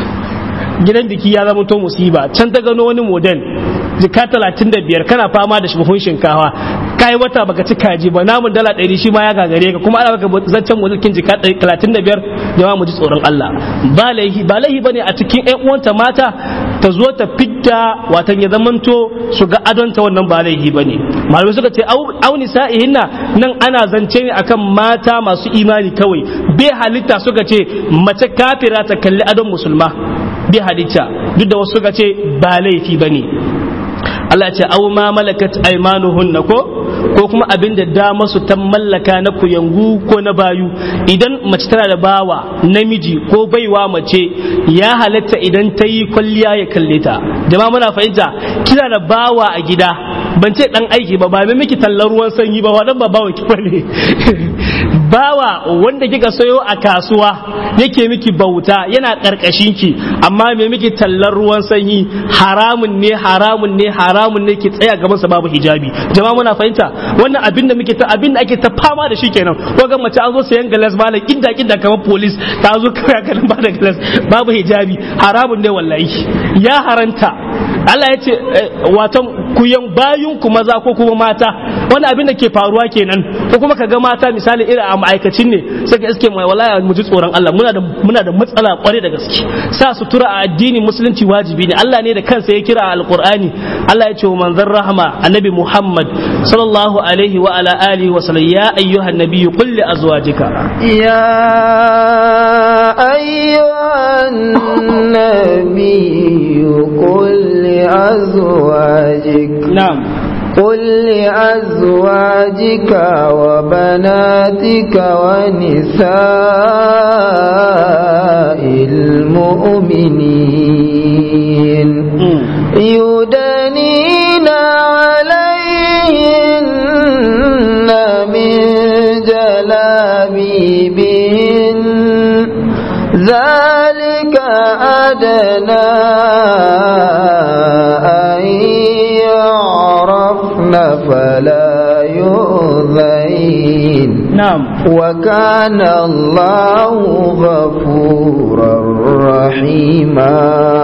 gidan biki ya zama to musiba can ta gano wani model jika talatin da biyar kana fama da buhun shinkawa kai wata baka ci kaji ba namun dala ɗari shi ma ya gagare ka kuma ana baka zancen mulkin jika talatin da biyar jama'a mu ji tsoron Allah ba laihi ba laihi bane a cikin ƴan uwanta mata ta zo ta fidda watan ya zamanto su ga adonta wannan ba laifi bane malamai suka ce au nisa'ihinna nan ana zance ne akan mata masu imani kawai bai halitta suka ce mace kafira ta kalli adon musulma bai halitta duk da wasu suka ce ba laifi bane Allah ce au ma malakat aymanuhunna ko ko kuma abin da dama su ta mallaka na kuyangu ko na bayu idan mace tana da bawa namiji ko baiwa mace ya halatta idan ta yi kwalliya ya kalle ta jama'a muna fahimta kina da bawa a gida ban ce dan aiki ba ba mai miki tallar ruwan sanyi ba wadan ba bawa ki bane bawa wanda kika sayo a kasuwa yake miki bauta yana karkashin ki amma mai miki tallar ruwan sanyi haramun ne haramun ne haramun ne ki tsaya gaban sa babu hijabi jama'a muna fahimta wannan abin da muke ta abin da ake ta fama da shi kenan ko ga mace an zo sayan galas malam kinda kinda kamar police ta zo kawai ganin ba da galas babu hijabi haramun ne wallahi ya haranta Allah ya ce watan kuyan bayun ku maza ko kuma mata wani abin da ke faruwa kenan ko kuma kaga mata misali irin a ma'aikacin ne sai ka iske mai wallahi mu ji tsoron Allah muna da muna da matsala kware da gaske sa sutura a addini musulunci wajibi ne Allah ne da kansa ya kira a alqur'ani Allah ya ce wa manzon rahama annabi Muhammad sallallahu alaihi wa ala alihi wa sallam ya ayyuhan nabiyyu qul li azwajika يا أيها النبي قل لأزواجك na'am قل لأزواجك وبناتك ونساء المؤمنين يدنين عليهن من جلابيبهن ذلك أدنى أن يعرفن فلا يؤذين na'am وكان الله غفورا رحيما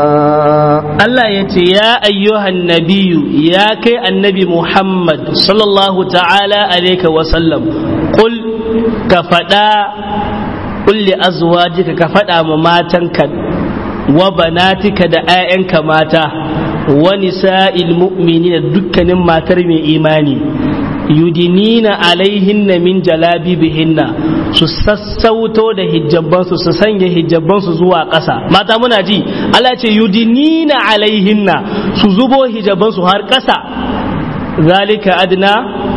Allah ya ce ya ayyuhan nabiyu ya kai annabi Muhammad sallallahu ta'ala alaika wa sallam qul ka faɗa kulli azwajika ka faɗa ma matanka wa banatika da 'ya'yanka mata wa nisa'il mu'minina dukkanin matar mai imani yudinina alaihinna min jalabibihinna su sassauto da hijabbansu su sanya hijabbansu zuwa ƙasa mata muna ji Allah ce yudinina alaihinna su zubo hijabbansu har ƙasa zalika adna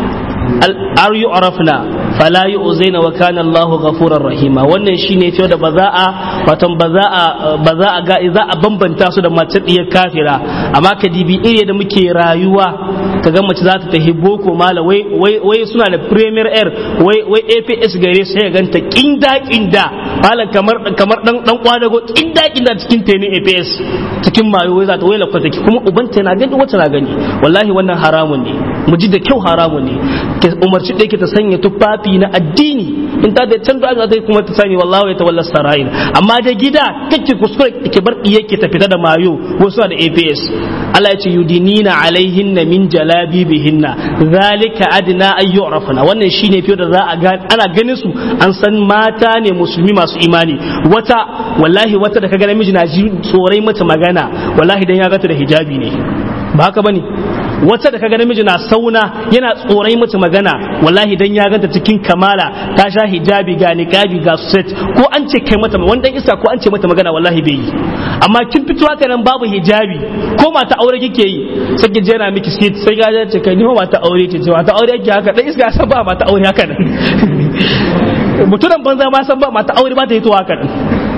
ar yu'rafna fala yu'zaina wa kana Allahu ghafurar rahima wannan shine cewa da ba za a watan ba za a ba za a ga za a bambanta su da mace diyar kafira amma ka dibi iri da muke rayuwa kaga mace za ta tafi boko mala wai wai wai suna da premier air wai wai APS gare su ya ganta kinda kinda malam kamar kamar dan dan kwadago kinda kinda cikin tene APS cikin mayo wai za ta wai lakwata kuma ubanta na gani wata na gani wallahi wannan haramun ne mu ji da kyau haramun ne ta umarci ɗaya ta sanya tufafi na addini in ta da can da aka kuma ta sani wallahi ya tawalla sarayin amma da gida kake kuskure ke bar iyake ta fita da mayo wasu da APS Allah ya ce yudinina alaihinna min jalabibihinna zalika adna ay yu'rafna wannan shine fiye da za a ga ana ganin su an san mata ne musulmi masu imani wata wallahi wata da kaga namiji na ji tsorai mata magana wallahi dan ya gata da hijabi ne ba haka bane wata da kaga namiji na sauna yana tsorai mata magana wallahi dan ya ganta cikin kamala ta sha hijabi ga niqabi ga set ko an ce kai mata wani dan isa ko an ce mata magana wallahi bai yi amma kin fito haka nan babu hijabi ko mata aure kike yi sai ki je na miki skit sai ga ce kai ni mata aure ce mata aure yake haka dan iska san ba mata aure haka nan mutunan banza ma san ba mata aure ba ta yi to haka nan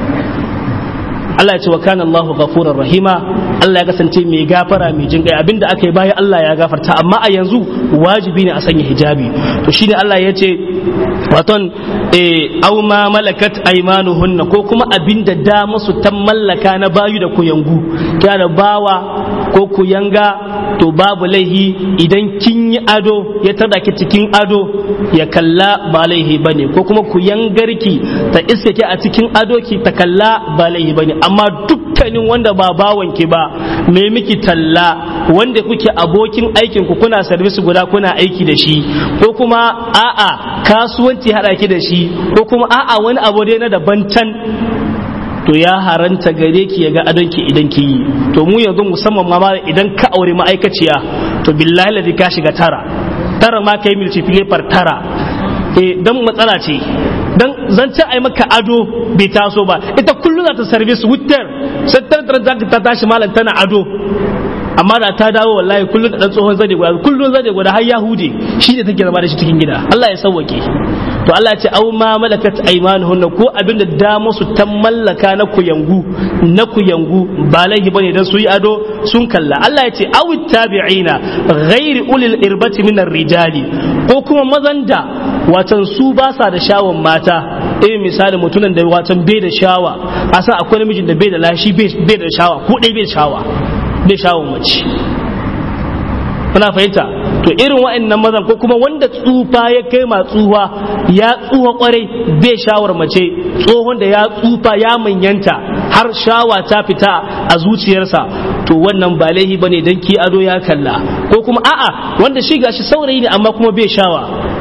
Allah ya ce wa kana Allahu ghafurur rahima Allah ya kasance mai gafara mai jin kai abinda aka yi bayan Allah ya gafarta amma a yanzu wajibi ne a sanya hijabi to shine Allah ya ce waton eh aw ma malakat aymanuhunna ko kuma abinda da musu ta mallaka na bayu da kuyangu kana da bawa ko kuyanga to babu laihi idan kin yi ado ya tada ki cikin ado ya kalla ba laihi bane ko kuma kuyangarki ta iske ki a cikin ado ki ta kalla ba laihi bane amma dukkanin wanda ba bawan ki ba me miki talla wanda kuke abokin aikin ku kuna service guda kuna aiki da shi ko kuma a'a kasuwanci hada ki da shi ko kuma a'a wani abu dai na daban can to ya haranta gare ki ya ga adonki idan ki yi to mu yanzu musamman ma idan ka aure ma'aikaciya to billahi ladi ka shiga tara tara ma kai multiplier tara eh dan matsala ce dan zance ai maka ado bai taso ba ita kullum za ta service wutar sai ta tashi malam tana ado amma da ta dawo wallahi kullum da dan tsohon zade guda kullum zade guda har yahude shi ne take zama da shi cikin gida Allah ya sauwake to Allah ya ce au ma malakat aymanuhunna ko abinda da musu ta mallaka na kuyangu na kuyangu ba laifi bane dan su yi ado sun kalla Allah ya ce aw tabi'ina ghairi ulil irbati min rijali ko kuma mazan da watan su ba sa da shawon mata irin misali mutumin da watan bai da shawa a san akwai namijin da bai da lashi bai da shawa ko dai bai da shawa bai shawon mace kuna fahimta to irin wa'annan mazan ko kuma wanda tsufa ya kai ma tsufa ya tsufa kwarai bai shawar mace tsohon da ya tsufa ya manyanta har shawa ta fita a zuciyarsa to wannan ba laihi bane dan ki ado ya kalla ko kuma a'a wanda shi gashi saurayi ne amma kuma bai shawa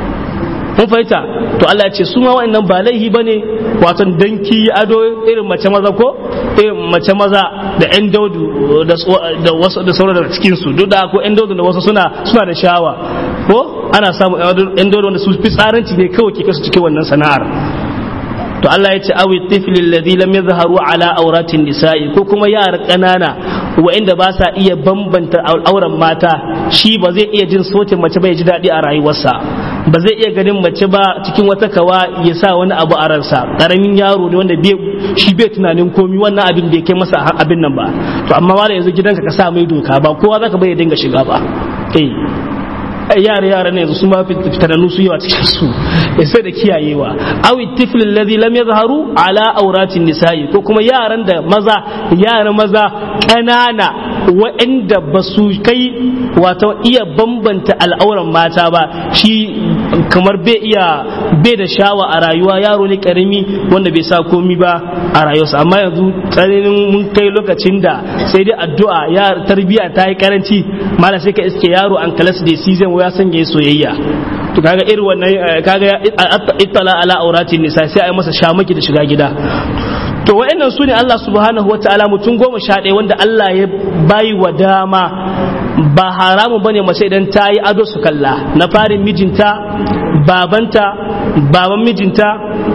mun fahimta to Allah ya ce su ma wa'annan ba laihi bane wato danki ado irin mace maza ko irin mace maza da yan daudu da wasu da sauran daga cikin su duk da ko yan daudu da wasu suna suna da shawa ko ana samu yan daudu wanda su fi tsaranci ne kawai ke kasu cikin wannan sana'ar to Allah ya ce awi tifli alladhi lam yadhharu ala auratin nisa'i ko kuma yara kanana wa'inda ba sa iya bambanta auren mata shi ba zai iya jin sautin mace ba ya ji daɗi a rayuwarsa ba zai iya ganin mace ba cikin wata kawa ya sa wani abu a ransa karamin yaro ne wanda shi bai tunanin komi wannan abin da ya kai masa abin nan ba to amma ma da yanzu gidanka ka sa mai doka ba kowa zaka bai dinga shiga ba eh yara yara ne yanzu su ma fitanannu su yawa cikin su sai da kiyayewa awi tiflin ladhi lam yazharu ala auratin nisa'i ko kuma yaran da maza yara maza kanana waɗanda ba su kai wato iya bambanta al'auran mata ba shi kamar bai iya bai da shawa a rayuwa yaro ne karami wanda bai sa komi ba a rayuwarsa amma yanzu tsananin mun kai lokacin da sai dai addu'a ya tarbiya ta yi karanci mala sai ka iske yaro an kalas da season ya sanya soyayya to kaga irin wannan kaga ittala ala auratin nisa sai a yi masa shamaki da shiga gida to wa'annan su ne Allah subhanahu wa ta'ala mutum goma sha ɗaya wanda Allah ya bayi wa dama ba haramun bane mace idan ta yi ado su kalla na farin mijinta babanta baban mijinta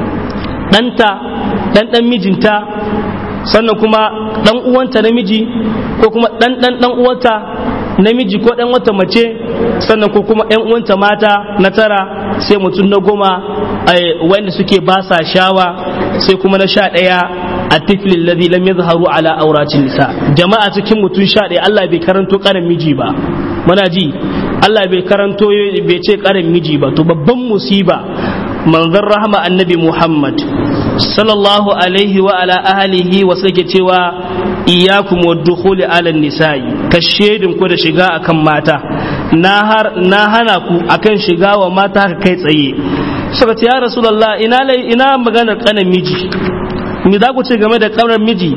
ɗanta ɗan ɗan mijinta sannan kuma ɗan uwanta namiji ko kuma ɗan ɗan ɗan uwanta namiji ko ɗan wata mace sannan ko kuma ‘yan uwanta mata na tara sai mutum na goma wanda suke ba sa shawa sai kuma na sha ɗaya a tiflin ladhi lam yadhharu ala auratin nisa jama'a cikin mutum sha ɗaya Allah bai karanto karin miji ba muna ji Allah bai karanto bai ce karin miji ba to babban musiba manzon rahama annabi Muhammad sallallahu alaihi wa ala ahlihi wa sake cewa iyakum wa dukhuli ala nisa'i ka shedin ku da shiga akan mata na har na hana ku akan shiga wa mata haka kai tsaye suka ce ya rasulullah ina lai ina maganar kanan miji me za ku ce game da kanar miji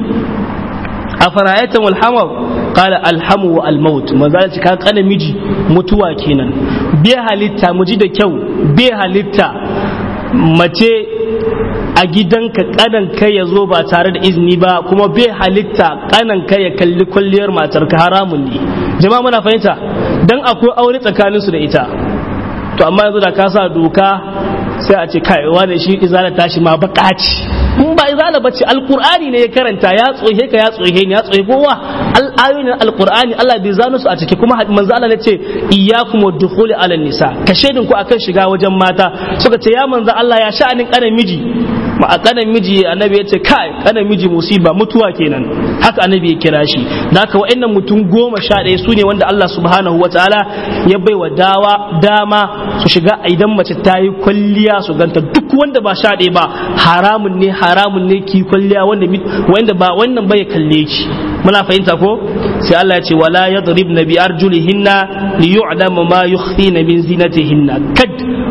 a fara'ayatan wal hamar qala alhamu wa almaut manzo ce ka kanan miji mutuwa kenan bai halitta mu ji da kyau bai halitta mace a gidanka kanan kai ya zo ba tare da izini ba kuma bai halitta kanan kai ya kalli kwalliyar matarka haramun ne jama'a muna fahimta dan akwai aure tsakaninsu da ita to amma yanzu da ka sa doka sai a ce kai wani shi izala tashi ma bakaci in ba izala bace alqur'ani ne ya karanta ya tsohe ka ya tsohe ne ya tsohe kowa ayoyin alqur'ani Allah bai zano su a ciki kuma manzo Allah ne ce iyyakum wadkhuli ala nisa ka shedin ku akan shiga wajen mata suka ce ya manzo Allah ya sha'anin kanan miji ma a kanan miji annabi ya ce kai kanan miji musiba mutuwa kenan haka annabi ya kira shi da haka wa'annan mutum goma sha ɗaya su ne wanda Allah subhanahu wa ta'ala ya bai wa dawa dama su shiga idan mace ta yi kwalliya su ganta duk wanda ba sha ɗaya ba haramun ne haramun ne ki kwalliya wanda wanda ba wannan bai kalle ki muna fahimta ko sai Allah ya ce wala yadribna bi arjulihinna li yu'lama ma yukhfina min zinatihinna kad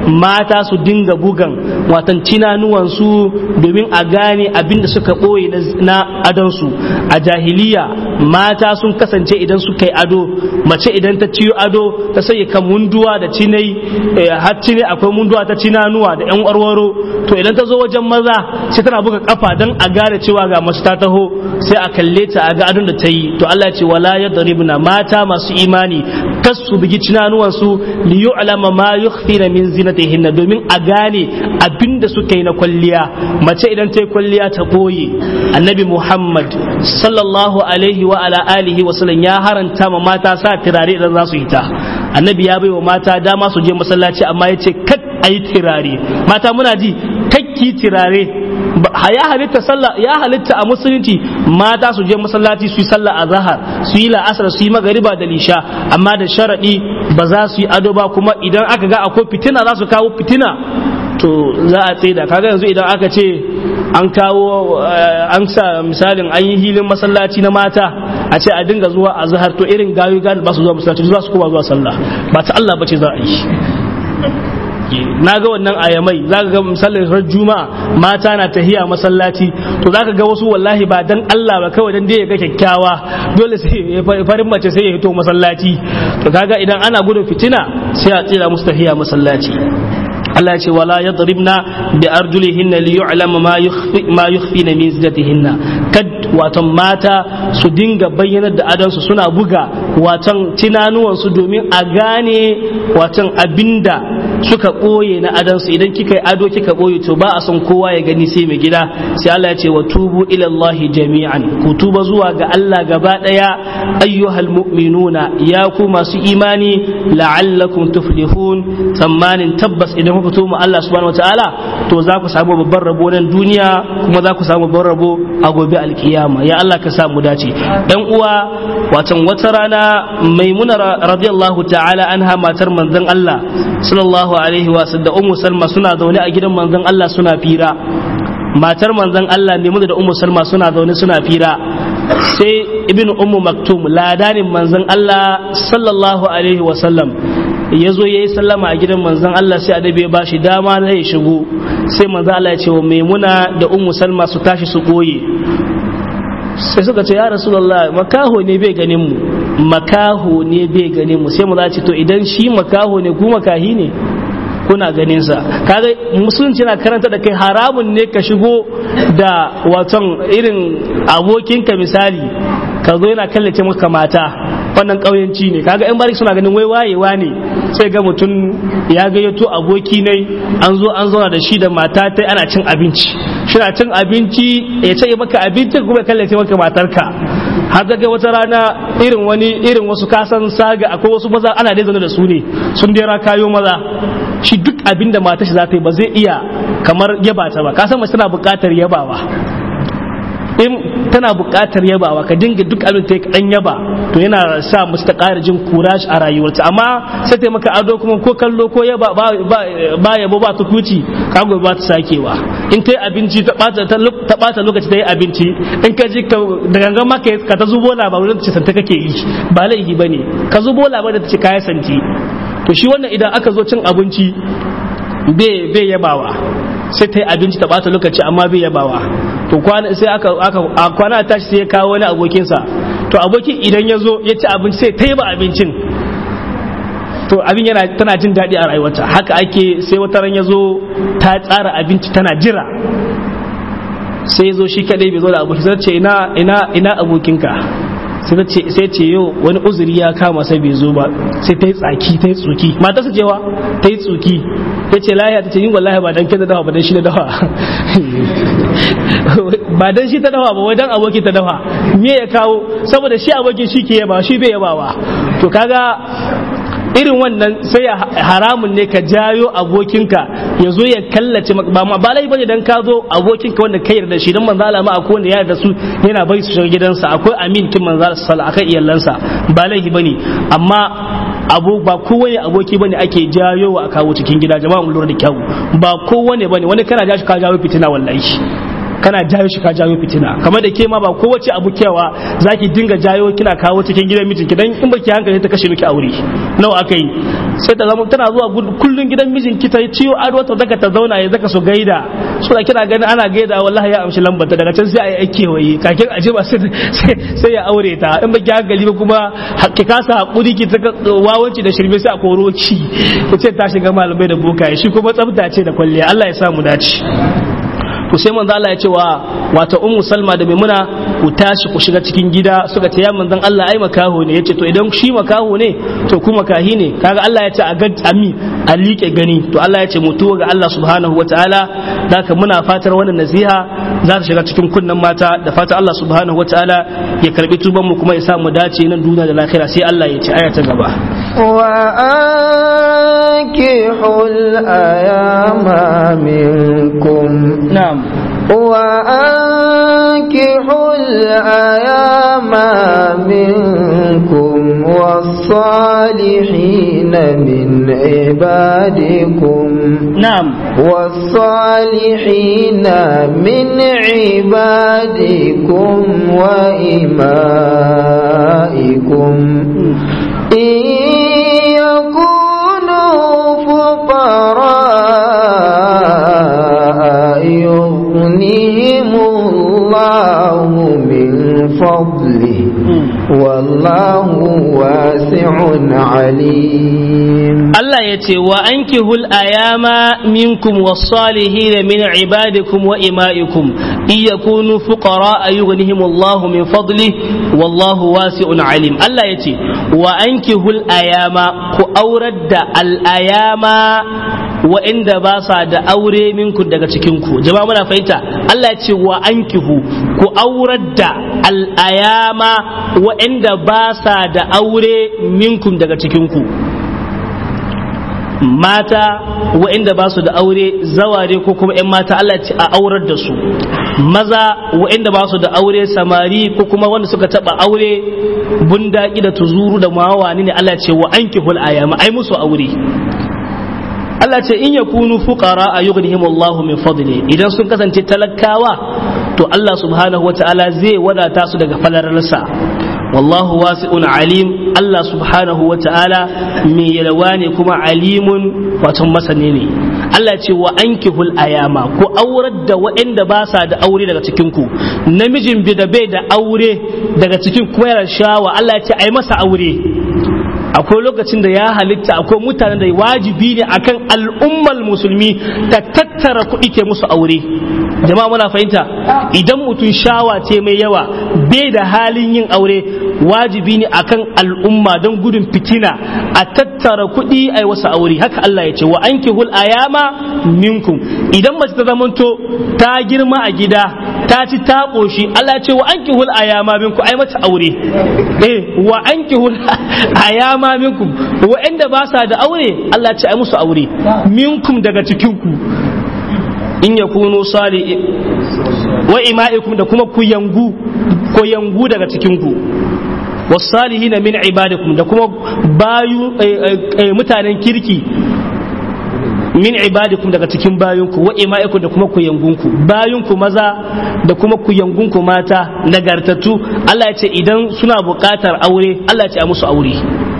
mata su dinga bugan watan cinanuwansu domin a gane abinda suka ɓoye na adonsu a jahiliya mata sun kasance idan suka yi ado mace idan ta ciyo ado ta sanya kan munduwa da cinai har cine akwai munduwa ta cinanuwa da yan warwaro to idan ta zo wajen maza sai tana buga kafa don a gane cewa ga mace ta taho sai a kalle ta a ga adon da ta yi to Allah ya ce wala yadribna mata masu imani kas su bugi cinanuwan su li yu'lama ma yukhfina min zinatihinna domin a gane abinda suka yi na kwalliya mace idan ta yi kwalliya ta boye annabi Muhammad sallallahu alaihi wa ala alihi wa sallam ya haranta ma mata sa turare idan za su yi ta annabi ya bai wa mata dama su je masallaci amma ya ce kat ayi turare mata muna ji kakki turare ya halitta sallah ya halitta a musulunci mata su je masallaci su yi sallah a zahar su yi la'asar su yi magariba da lisha amma da sharadi ba za su yi ado ba kuma idan aka ga akwai fitina za su kawo fitina to za a tsaida kaga yanzu idan aka ce an kawo an sa misalin an yi hilin masallaci na mata a ce a dinga zuwa a zahar to irin gawi gani ba su zuwa masallaci za su koma zuwa sallah ba ta Allah ba ce za a yi na ga wannan ayamai za ka ga misalin ran juma'a mata na tahiya masallaci to za ka ga wasu wallahi ba dan Allah ba kawai dan dai ya ga kyakkyawa dole sai farin mace sai ya hito masallaci to kaga idan ana gudun fitina sai a tsira musu tahiya masallaci Allah ya ce wala yadribna bi arjulihinna li yu'lama ma yukhfi ma yukhfina min zinatihinna kad watan mata su dinga bayyanar da adansu suna buga watan tinanuwan su domin a gane watan abinda suka ɓoye na adansu idan kika yi ado kika ɓoye to ba a son kowa ya gani sai mai gida sai Allah ya ce wa tubu ila Allah jami'an ku tuba zuwa ga Allah gaba daya ayyuhal mu'minuna ya ku masu imani la'allakum tuflihun tsammanin tabbas idan kuka tuba Allah subhanahu wataala to za ku samu babban rabo nan duniya kuma za ku samu babban rabo a gobe alkiyama ya Allah ka samu dace dan uwa watan wata rana maimuna radiyallahu ta'ala anha matar manzon Allah sallallahu alaihi wa da ummu salma suna zaune a gidan manzon Allah suna fira matar manzon Allah ne da ummu salma suna zaune suna fira sai ibn ummu maktum ladanin manzon Allah sallallahu alaihi wa sallam ya zo ya yi sallama a gidan manzon Allah sai adabi ya ba shi dama na ya shigo sai manzon Allah ya ce wa maimuna da ummu salma su tashi su koye sai suka ce ya rasulullah makaho ne bai ganin mu makaho ne bai ganin mu sai mu za ce to idan shi makaho ne ku makahi ne kuna ganin sa kaga musulunci na karanta da kai haramun ne ka shigo da waton irin abokinka misali ka zo yana kallace maka mata wannan ƙauyenci ne kaga yan bari suna ganin wai wayewa ne sai ga mutum ya gayyato aboki ne an zo an zauna da shi da mata ta ana cin abinci shina cin abinci ya ce maka abinci kuma ya kallace maka matarka har daga wata rana irin wani irin wasu kasan saga akwai wasu maza ana dai zaune da su ne sun dera kayo maza shi duk abin da matar shi za ta yi ba zai iya kamar yaba ta ba kasan mace tana buƙatar yabawa in tana buƙatar yabawa ka dinga duk abin ta dan yaba to yana sa musu ta ƙara jin kurash a rayuwarta amma sai ta maka ado kuma ko kallo ko yaba ba yabo ba ta kuci ka gobe ba ta sakewa in ta yi abinci ta ɓata lokaci ta yi abinci in ka ji da gangan maka ka ta zubo labarin da ce santa kake yi ba laifi ba ne ka zubo labarin da ta ce kaya santi to shi wannan idan aka zo cin abinci bai yabawa sai ta yi abinci ta bata lokaci amma bai yabawa to kwana sai aka aka kwana tashi sai ya kawo wani abokinsa to abokin idan ya zo ya ci abinci sai ta yaba abincin to abin yana tana jin daɗi a rayuwarta haka ake sai wata ran ya zo ta tsara abinci tana jira sai ya zo shi kadai bai zo da abokin sai ce ina ina ina abokinka sai ce yau wani uzuri ya kama sai bai zo ba sai ta yi tsaki ta yi tsuki mata su cewa ta yi tsuki ta ce lahiya ta ce yin wallahi ba dan kai da dawa ba dan shi da dawa ba dan shi ta dawa ba wai dan aboki ta dawa me ya kawo saboda shi abokin shi ke yaba shi bai yabawa to kaga irin wannan sai haramun ne ka jayo abokinka ya zo ya kallace maka ba ma ba lai bane dan ka zo abokinka wanda ka yarda shi dan manzo Allah ma akwai wanda ya yarda su yana bai su shiga gidansa akwai amin kin manzo Allah sallallahu akan iyalansa ba laifi bane amma abu ba kowane aboki bane ake jayo wa kawo cikin gida jama'a mun lura da kyau ba kowane bane wani kana ja shi ka jawo fitina wallahi kana jayo shi ka jayo fitina kamar da ke ma ba kowace abu kewa zaki dinga jayo kina kawo cikin gidan mijinki dan in baki hankali ta kashe miki aure nawa aka yi sai ta zama tana zuwa kullun gidan mijinki ta ciyo ado ta daga ta zauna ya zaka su gaida so da kina ganin ana gaida wallahi ya amshi lambar ta daga can sai a yi aiki waye kakin aje ba sai ya aure ta in baki hankali ba kuma ki kasa hakuri ki ta wawanci da shirme sai a koro ki ku ce ta shiga malamai da bokaye shi kuma tsafta ce da kwalliya Allah ya sa mu dace to sai manzo Allah ya ce wa wata ummu salma da maimuna ku tashi ku shiga cikin gida suka ce ya manzon Allah ai makaho ne yace to idan shi makaho ne to ku makahi ne kaga Allah ya ce a gad ami a liƙe gani to Allah ya ce mutuwa ga Allah subhanahu wataala haka muna fatar wannan nasiha za ta shiga cikin kunnen mata da fatan Allah subhanahu wataala ya karbi tuban mu kuma ya sa mu dace nan duniya da lahira sai Allah ya ce aya ta gaba وأنكحوا الأيام منكم na'am وأنكحوا الأيام منكم والصالحين من عبادكم na'am والصالحين من عبادكم وإمائكم إن يكونوا فقراء يغنيهم الله من فضله والله واسع عليم Allah ya ce wa ankihul ayama minkum was-salihin min ibadikum wa ima'ikum in yakunu fuqara yughnihim Allahu min fadli wallahu wasi'un alim Allah ya ce wa ankihul ayama ku aurar da al-ayama wa'inda ba sa da aure minku daga cikin ku jama'a muna fahimta Allah ya ce wa ankihu ku aurar da al-ayama wa'inda ba sa da aure minkum daga cikin ku mata waɗanda ba su da aure zaware ko kuma 'yan mata Allah ce a aurar da su maza waɗanda ba su da aure samari ko kuma wanda suka taɓa aure bundaki da tuzuru da mawani ne Allah ce wa ankihul ayama ai musu aure Allah ce in yakunu fuqara a yughnihim Allah min fadli idan sun kasance talakawa to Allah subhanahu wata'ala zai wadata su daga falararsa wallahu wasi'un alim Allah subhanahu wa ta'ala mai yalwa ne kuma alimun wato masani ne Allah ce wa ankihul ayama ku aurar da waɗanda ba sa da aure daga cikin ku namijin bi da bai da aure daga cikin kuma yana shawa Allah ce ai masa aure akwai lokacin da ya halitta akwai mutanen da wajibi ne akan al'ummar musulmi ta tattara kuɗi ke musu aure jama'a muna fahimta idan mutum shawa ce mai yawa bai da halin yin aure wajibi ne akan al'umma don gudun fitina a tattara kuɗi a wasu aure haka Allah ya ce wa an hul ayama minkum idan mace ta zamanto ta girma a gida ta ci ta ƙoshi Allah ya ce wa an hul ayama minkum ai mata aure eh wa an hul ayama minkum wa'anda ba sa da aure Allah ya ce ai musu aure minkum daga cikin ku in yakunu sali wa ima'ikum da kuma ku yangu ko yangu daga cikin ku wasalihina min ibadikum da kuma bayu mutanen kirki min ibadikum daga cikin bayunku wa ima'ikum da kuma kuyangunku bayunku maza da kuma kuyangunku mata nagartattu Allah ya ce idan suna buƙatar aure Allah ya ce a musu aure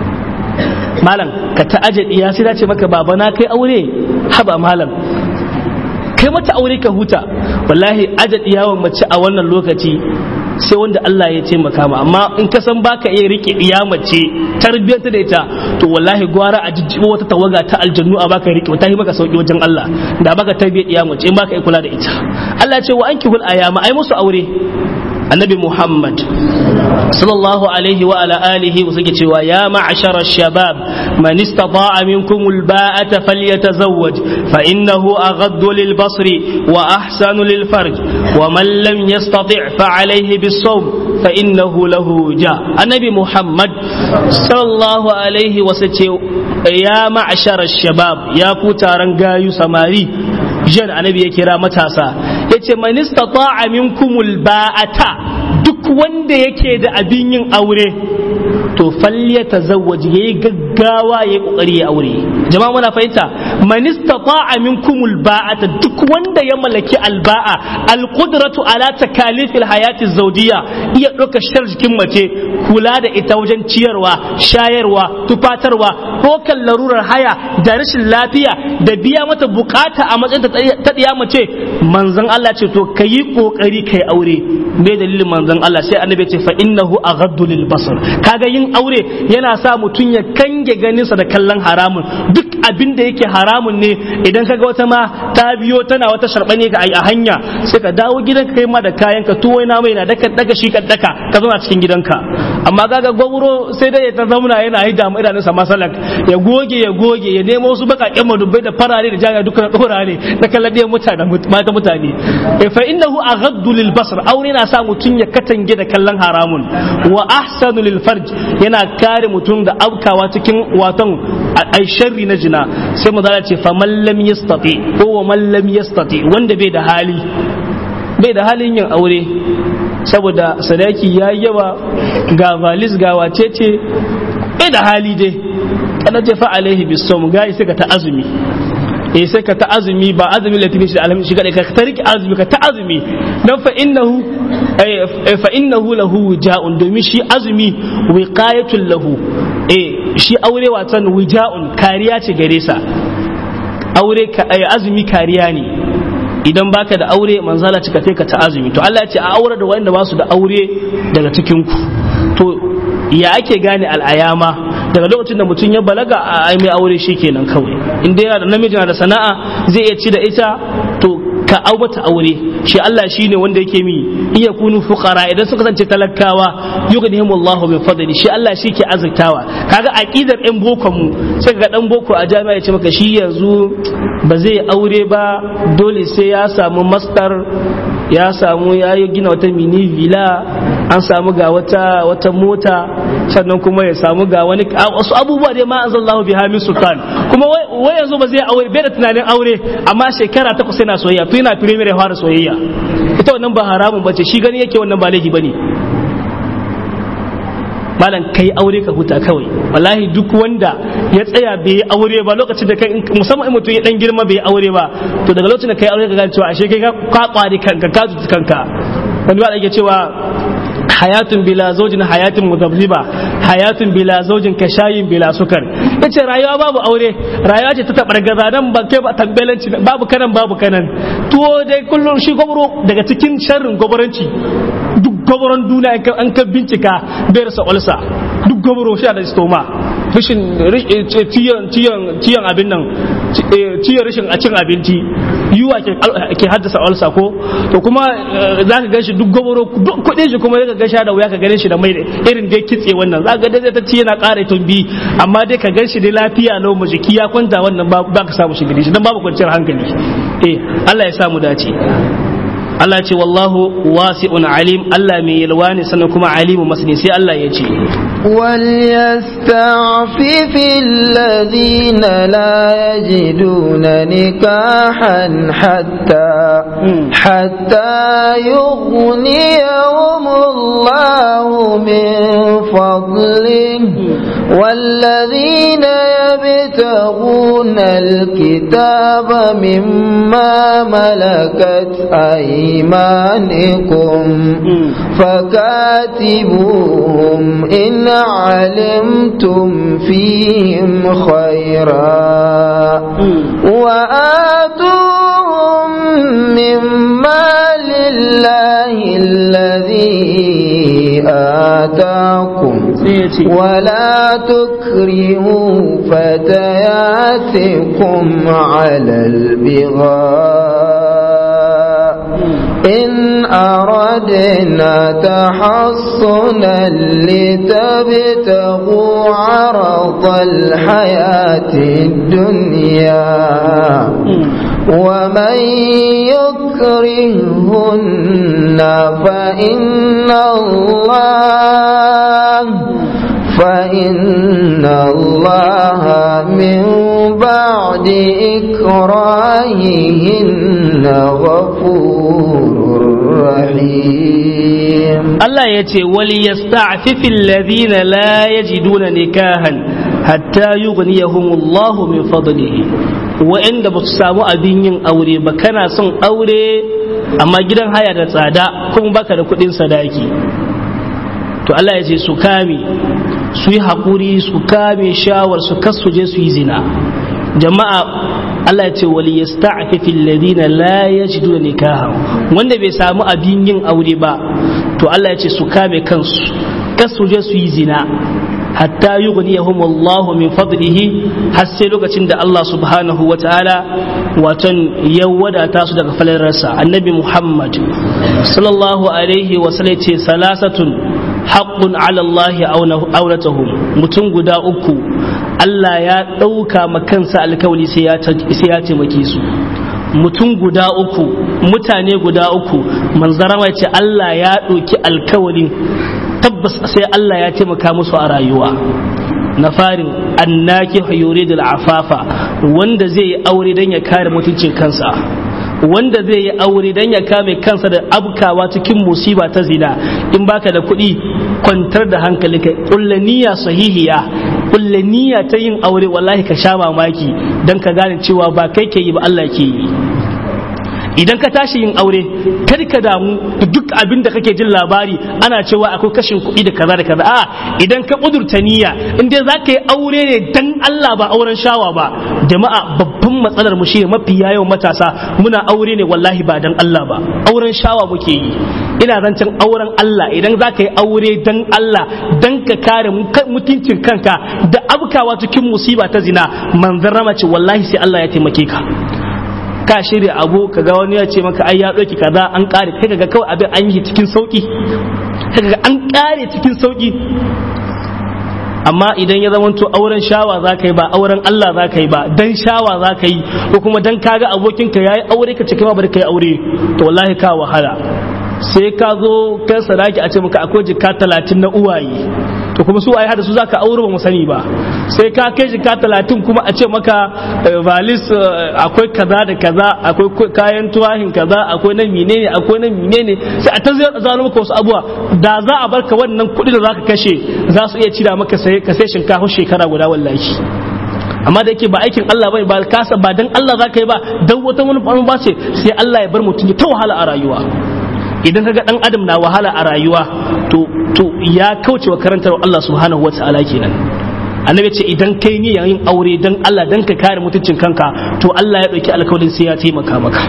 malam ka ta aje iya sai ce maka baba na kai aure haba malam kai mata aure ka huta wallahi aje iyawan mace a wannan lokaci sai wanda Allah ya taimaka ma amma in ka san baka iya rike iya mace tarbiyyar da ita to wallahi gwara a jijjibo wata tawaga ta aljannu a baka rike wata yi maka sauki wajen Allah da baka tarbiyyar iya mace in baka iya kula da ita Allah ya ce wa ankihul ayama ai musu aure annabi Muhammad sallallahu alaihi wa ala alihi wa suke cewa ya ma'ashara shabab man istata'a minkum alba'ata falyatazawwaj fa innahu aghaddu lil basri wa ahsanu lil farj wa man lam yastati' fa alayhi bis sawm fa innahu lahu ja annabi Muhammad sallallahu alaihi wa sace ya ma'ashara shabab ya ku taron gayu samari jan annabi ya kira matasa yace man istata'a minkumul ba'ata duk wanda yake da abin yin aure to falle ta zawaji ya yi gaggawa ya yi kokari ya aure jama'a muna fahimta man istata'a minkumul ba'ata duk wanda ya mallaki alba'a alqudratu ala takalifil hayati zawjiyya iya ɗauka shar jikin mace kula da ita wajen ciyarwa shayarwa tufatarwa ko kan larurar haya da rashin lafiya da biya mata bukata a matsayin ta ɗiya mace manzon Allah ce to kayi kokari kai aure me dalilin manzon Allah sai annabi ce fa innahu aghaddu lil basar kaga yin aure yana sa mutum ya kange ganinsa da kallon haramun duk abin da yake haramun ne idan kaga wata ma ta biyo tana wata sharbane ka a hanya sai ka dawo gidanka kai ma da kayan ka tuwai na mai na daka daga shi ka daka ka zauna cikin gidanka amma kaga gwaburo sai dai ya ta zauna yana yi damu idanunsa masalak ya goge ya goge ya nemo wasu bakakken madubai da farare da jami'a dukkan dora ne na kallon ɗaya mutane mata mutane fa innahu aghaddu lil basar aure na sa mutum ya katange da kallon haramun wa ahsanu lil farj yana kare mutum da aukawa cikin waton ai sharri na jina sai mu ce fa man lam yastati ko wa man lam yastati wanda bai da hali bai da halin yin aure saboda sadaki ya yawa ga valis ga wacece bai da hali dai kana ce fa alaihi bisom ga sai ka ta azumi eh sai ka ta azumi ba azumi latini shi da alhamdu shi kadai ka ta riki azumi ka ta azumi dan fa innahu fa innahu lahu wija'un domin shi azumi wiqayatul lahu eh shi aure watan wija'un kariya ce gare sa aure azumi kariya ne idan baka da aure manzala cika ka ta azumi to Allah ya ce a aure da wanda ba su da aure daga cikin ku to ya ake gane al'ayama daga lokacin da mutum ya balaga a ai mai aure shi kenan kawai in dai yana da namiji na da sana'a zai iya ci da ita to ka au mata aure shi Allah shine wanda yake mi iya kunu fuqara idan suka kasance talakawa yughnihim Allahu min fadli shi Allah shi ke azurtawa kaga aqidar ɗan boko mu sai ga dan boko a jami'a ya ce maka shi yanzu ba zai aure ba dole sai ya samu master ya samu ya yi gina wata mini villa an samu ga wata wata mota sannan kuma ya samu ga wani wasu abubuwa dai ma anzalallahu biha min sultan kuma wai yanzu ba zai aure bai da tunanin aure amma shekara takwas yana soyayya to yana primary fara soyayya ita wannan ba haramun bace shi gani yake wannan ba laifi bane malam kai aure ka huta kawai wallahi duk wanda ya tsaya bai yi aure ba lokacin da kai musamman in mutum ya dan girma bai yi aure ba to daga lokacin da kai aure ka gane cewa ashe kai ka kwari kanka ka tuti kanka wani ba da yake cewa hayatun bila zaujin hayatun muzabziba hayatun bila zaujin ka shayin bila sukar yace rayuwa babu aure rayuwa ce ta tabar gaza dan ba kai ba tambalanci babu kanan babu kanan tuwo dai kullum shi gobro daga cikin sharrin gobaranci duk gobaron duniya an ka bincika bai rasa ulsa duk gobro shi da stoma rashin ciyan abin nan ciyan rashin a cin abinci yiwa ke haddasa ulsa ko to kuma za ka gan shi duk gobro kuɗin shi kuma ka gan da wuya ka ganin shi da mai irin dai kitse wannan za ka ga dai ta ci yana ƙara tumbi amma dai ka gan shi dai lafiya lau mu jiki ya kwanta wannan ba ka samu shi gidi shi dan babu kwanciyar hankali eh Allah ya samu dace Allah ce wallahu wasi'un alim Allah mai yalwa ne sannan kuma alimu masani sai Allah ya ce وليستعفف الذين لا يجدون نكاحا حتى حتى يغنيهم الله من فضله والذين يبتغون الكتاب مما ملكت أيمانكم فكاتبوهم إن علمتم فيهم خيرا وآتوهم مما لله الذي آتاكم ولا تكرهوا فتياتكم على البغاء إن أردنا تحصنا لتبتغوا عرض الحياة الدنيا ومن يكرهن فإن الله فإن الله من بعد إكراههن غفور رحيم Allah ya ce wali yasta'fifi alladhina la yajiduna nikahan hatta yughniyahumullahu min fadlihi wa'anda ba su samu abin yin aure ba kana son aure amma gidan haya da tsada kuma baka da kuɗin sadaki to Allah ya ce su kame su yi haƙuri su kame shawar su kasu je su yi zina jama'a Allah ya ce wali yasta'fifi alladhina la yajiduna nikaha wanda bai samu abin yin aure ba to Allah ya ce su kame kansu kasu je su yi zina hatta yughniyahum Allah min fadlihi har sai lokacin da Allah subhanahu wa ta'ala watan ya wadata su daga falararsa annabi Muhammad sallallahu alaihi wa sallam ce salasatun haqqun ala Allah aunatuhum mutum guda uku Allah ya ɗauka ma kansa alkawali sai ya taimake su mutum guda uku mutane guda uku manzara ce Allah ya ɗauki alkawalin tabbas sai Allah ya taimaka musu a rayuwa na farin annaki yuridu afafa wanda zai yi aure don ya kare mutuncin kansa wanda zai yi aure don ya kame kansa da abkawa cikin musiba ta zina in baka da kuɗi kwantar da hankalinka ƙullaniya sahihiya ƙullaniya ta yin aure wallahi ka sha mamaki don ka gane cewa ba kai ke yi ba Allah ke yi idan ka tashi yin aure kar ka damu da duk abin da kake jin labari ana cewa akwai kashin kuɗi da kaza da kaza a idan ka kudurta niyya in dai za ka yi aure ne dan Allah ba auren shawa ba jama'a babban matsalar mu shine mafi yawan matasa muna aure ne wallahi ba dan Allah ba auren shawa muke yi ina zancen auren Allah idan za ka yi aure dan Allah dan ka kare mutuncin kanka da abkawa cikin musiba ta zina manzon rama ce wallahi sai Allah ya taimake ka ka shirya abu kaga wani ya ce maka ai ya ɗauki kaza an ƙare kai kaga kawai abin an yi cikin sauki kaga an ƙare cikin sauki amma idan ya zamanto auren shawa za ka yi ba auren Allah za ka yi ba dan shawa za ka yi ko kuma dan kaga abokinka ya yi aure ka cika ba da kai aure to wallahi ka wahala sai ka zo kai sadaki a ce maka akwai jika talatin na uwaye to kuma su ayi hada su zaka aure ba mu sani ba sai ka kai jika talatin kuma a ce maka valis akwai kaza da kaza akwai kayan tuwahin kaza akwai na menene akwai na menene sai a ta zano maka wasu abuwa da za a barka wannan kuɗi da zaka kashe za su iya cira maka sai ka sai shinkafa shekara guda wallahi amma da yake ba aikin Allah bane ba kasa ba dan Allah zaka yi ba dan wata wani ba ce sai Allah ya bar mutum ya ta wahala a rayuwa idan kaga dan adam na wahala a rayuwa to to ya kauce wa karantar Allah subhanahu wataala kenan annabi ce idan kai ni yin aure dan Allah dan ka kare mutuncin kanka to Allah ya dauki alkawarin sai ya taimaka maka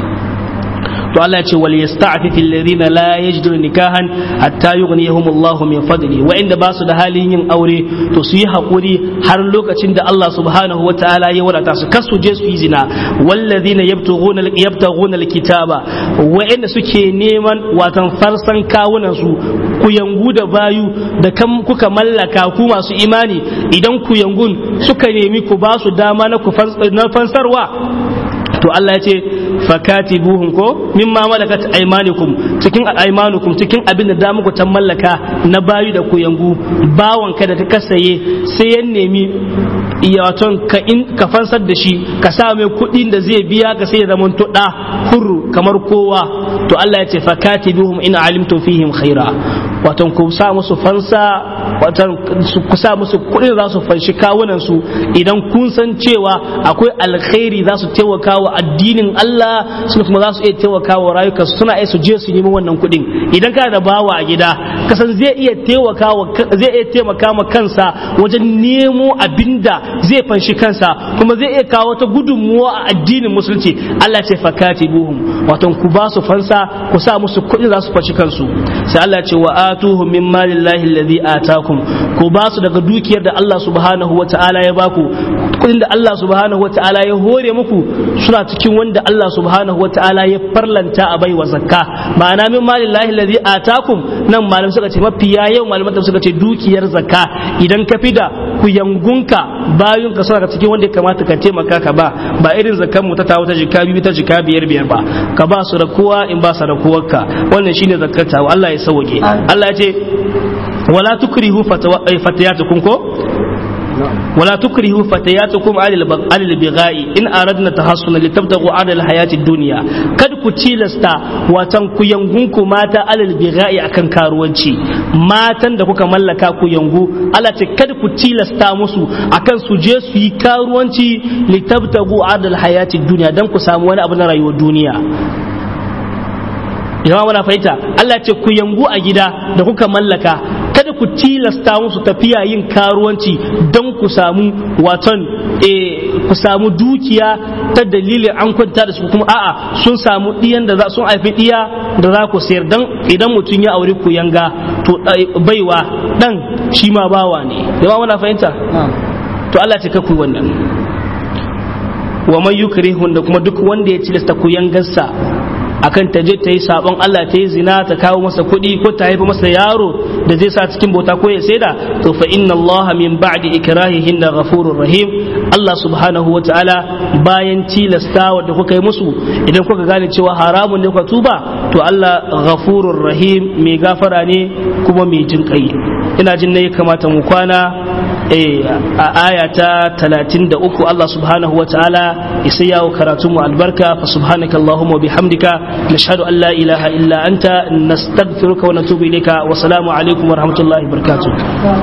to Allah ya ce wal yasta'fif alladhina la yajiduna nikahan hatta yughniyahum Allah min fadli wa inda ba su da halin yin aure to su yi hakuri har lokacin da Allah subhanahu wa ta'ala ya wadata su kasu je su yi zina walladhina yabtaghuna yabtaghuna alkitaba wa inda suke neman watan farsan kawunan su ku yangu da bayu da kan kuka mallaka ku masu imani idan ku yangun suka nemi ku ba su dama na ku fansarwa to Allah ya ce fakatibuhum ko mimma malakat aymanukum cikin aymanukum cikin abin da damu ku ta mallaka na bayu da ku yangu bawan ka da ka kasaye sai ya nemi waton ka in ka fansar da shi ka sa mai kuɗin da zai biya ka sai ya zama to da hurru kamar kowa to Allah ya ce fakatibuhum in alimtum fihim khaira waton ku sa musu fansa waton ku sa musu kuɗin za su fanshi kawunan su idan kun san cewa akwai alkhairi za su taimaka wa addinin Allah suna kuma za su iya taimaka wa rayukansu suna iya su je su nemi wannan kuɗin idan kana da bawa a gida kasan zai iya taimaka zai iya taimaka ma kansa wajen nemo abinda zai fanshi kansa kuma zai iya kawo wata gudunmuwa a addinin musulunci Allah ce fakati buhum wato ku ba su fansa ku sa musu kuɗi za su fanshi kansu sai Allah ce wa atuhum min malillahi alladhi atakum ku ba su daga dukiyar da Allah subhanahu wa ta'ala ya baku kuɗin da Allah subhanahu wa ta'ala ya hore muku suna cikin wanda Allah subhanahu wa ta'ala ya farlanta a baiwa zakka ma'ana min malillahi alladhi atakum nan malam suka ce mafiya yau malaman suka ce dukiyar zakka idan ka fida ku yangunka bayun ka suna cikin wanda ya kamata ka taimaka ka ba ba irin zakkan mu ta tawo ta jika biyu ta jika biyar biyar ba ka ba su da kowa in ba su da kowarka wannan shine zakkar ta Allah ya sauke Allah ya ce wala tukrihu fatayatukum ko wala tukrihu fatayatukum alal alal bigha'i in aradna tahassuna litabtaghu alal hayati dunya kad ku tilasta watan ku yangunku mata alal bigha'i akan karuwanci matan da kuka mallaka ku yangu Allah ce kad ku tilasta musu akan su je su yi karuwanci litabtaghu alal hayati dunya dan ku samu wani abu na rayuwar duniya jama'a muna fahimta Allah ce ku yangu a gida da kuka mallaka kada ku tilasta musu tafiya yin karuwanci don ku samu waton ku samu dukiya ta dalilin an kwanta da su kuma a'a sun samu diyan da za sun haifi diya da za ku sayar dan idan mutum ya aure ku yanga to baiwa dan shi ma bawa ne jama'a muna fahimta to Allah ce ka ku wannan wa man yukrihun da kuma duk wanda ya tilasta ku yangarsa akan ta je ta yi sabon Allah ta yi zina ta kawo masa kuɗi ko ta haifa masa yaro da zai sa cikin bauta ko ya saida to fa inna Allah min ba'di ikrahihin da ghafurur rahim Allah subhanahu wataala bayan tilasta da kuka yi musu idan kuka gane cewa haramun ne kuka tuba to Allah ghafurur rahim mai gafara ne kuma mai jin kai ina jin ne kamata mu kwana a aya ta 33 Allah subhanahu wataala isa yawo karatu mu albarka fa subhanaka allahumma wa bihamdika nashhadu an la ilaha illa anta nastaghfiruka wa natubu ilayka wa salamu alaikum wa rahmatullahi wa barakatuh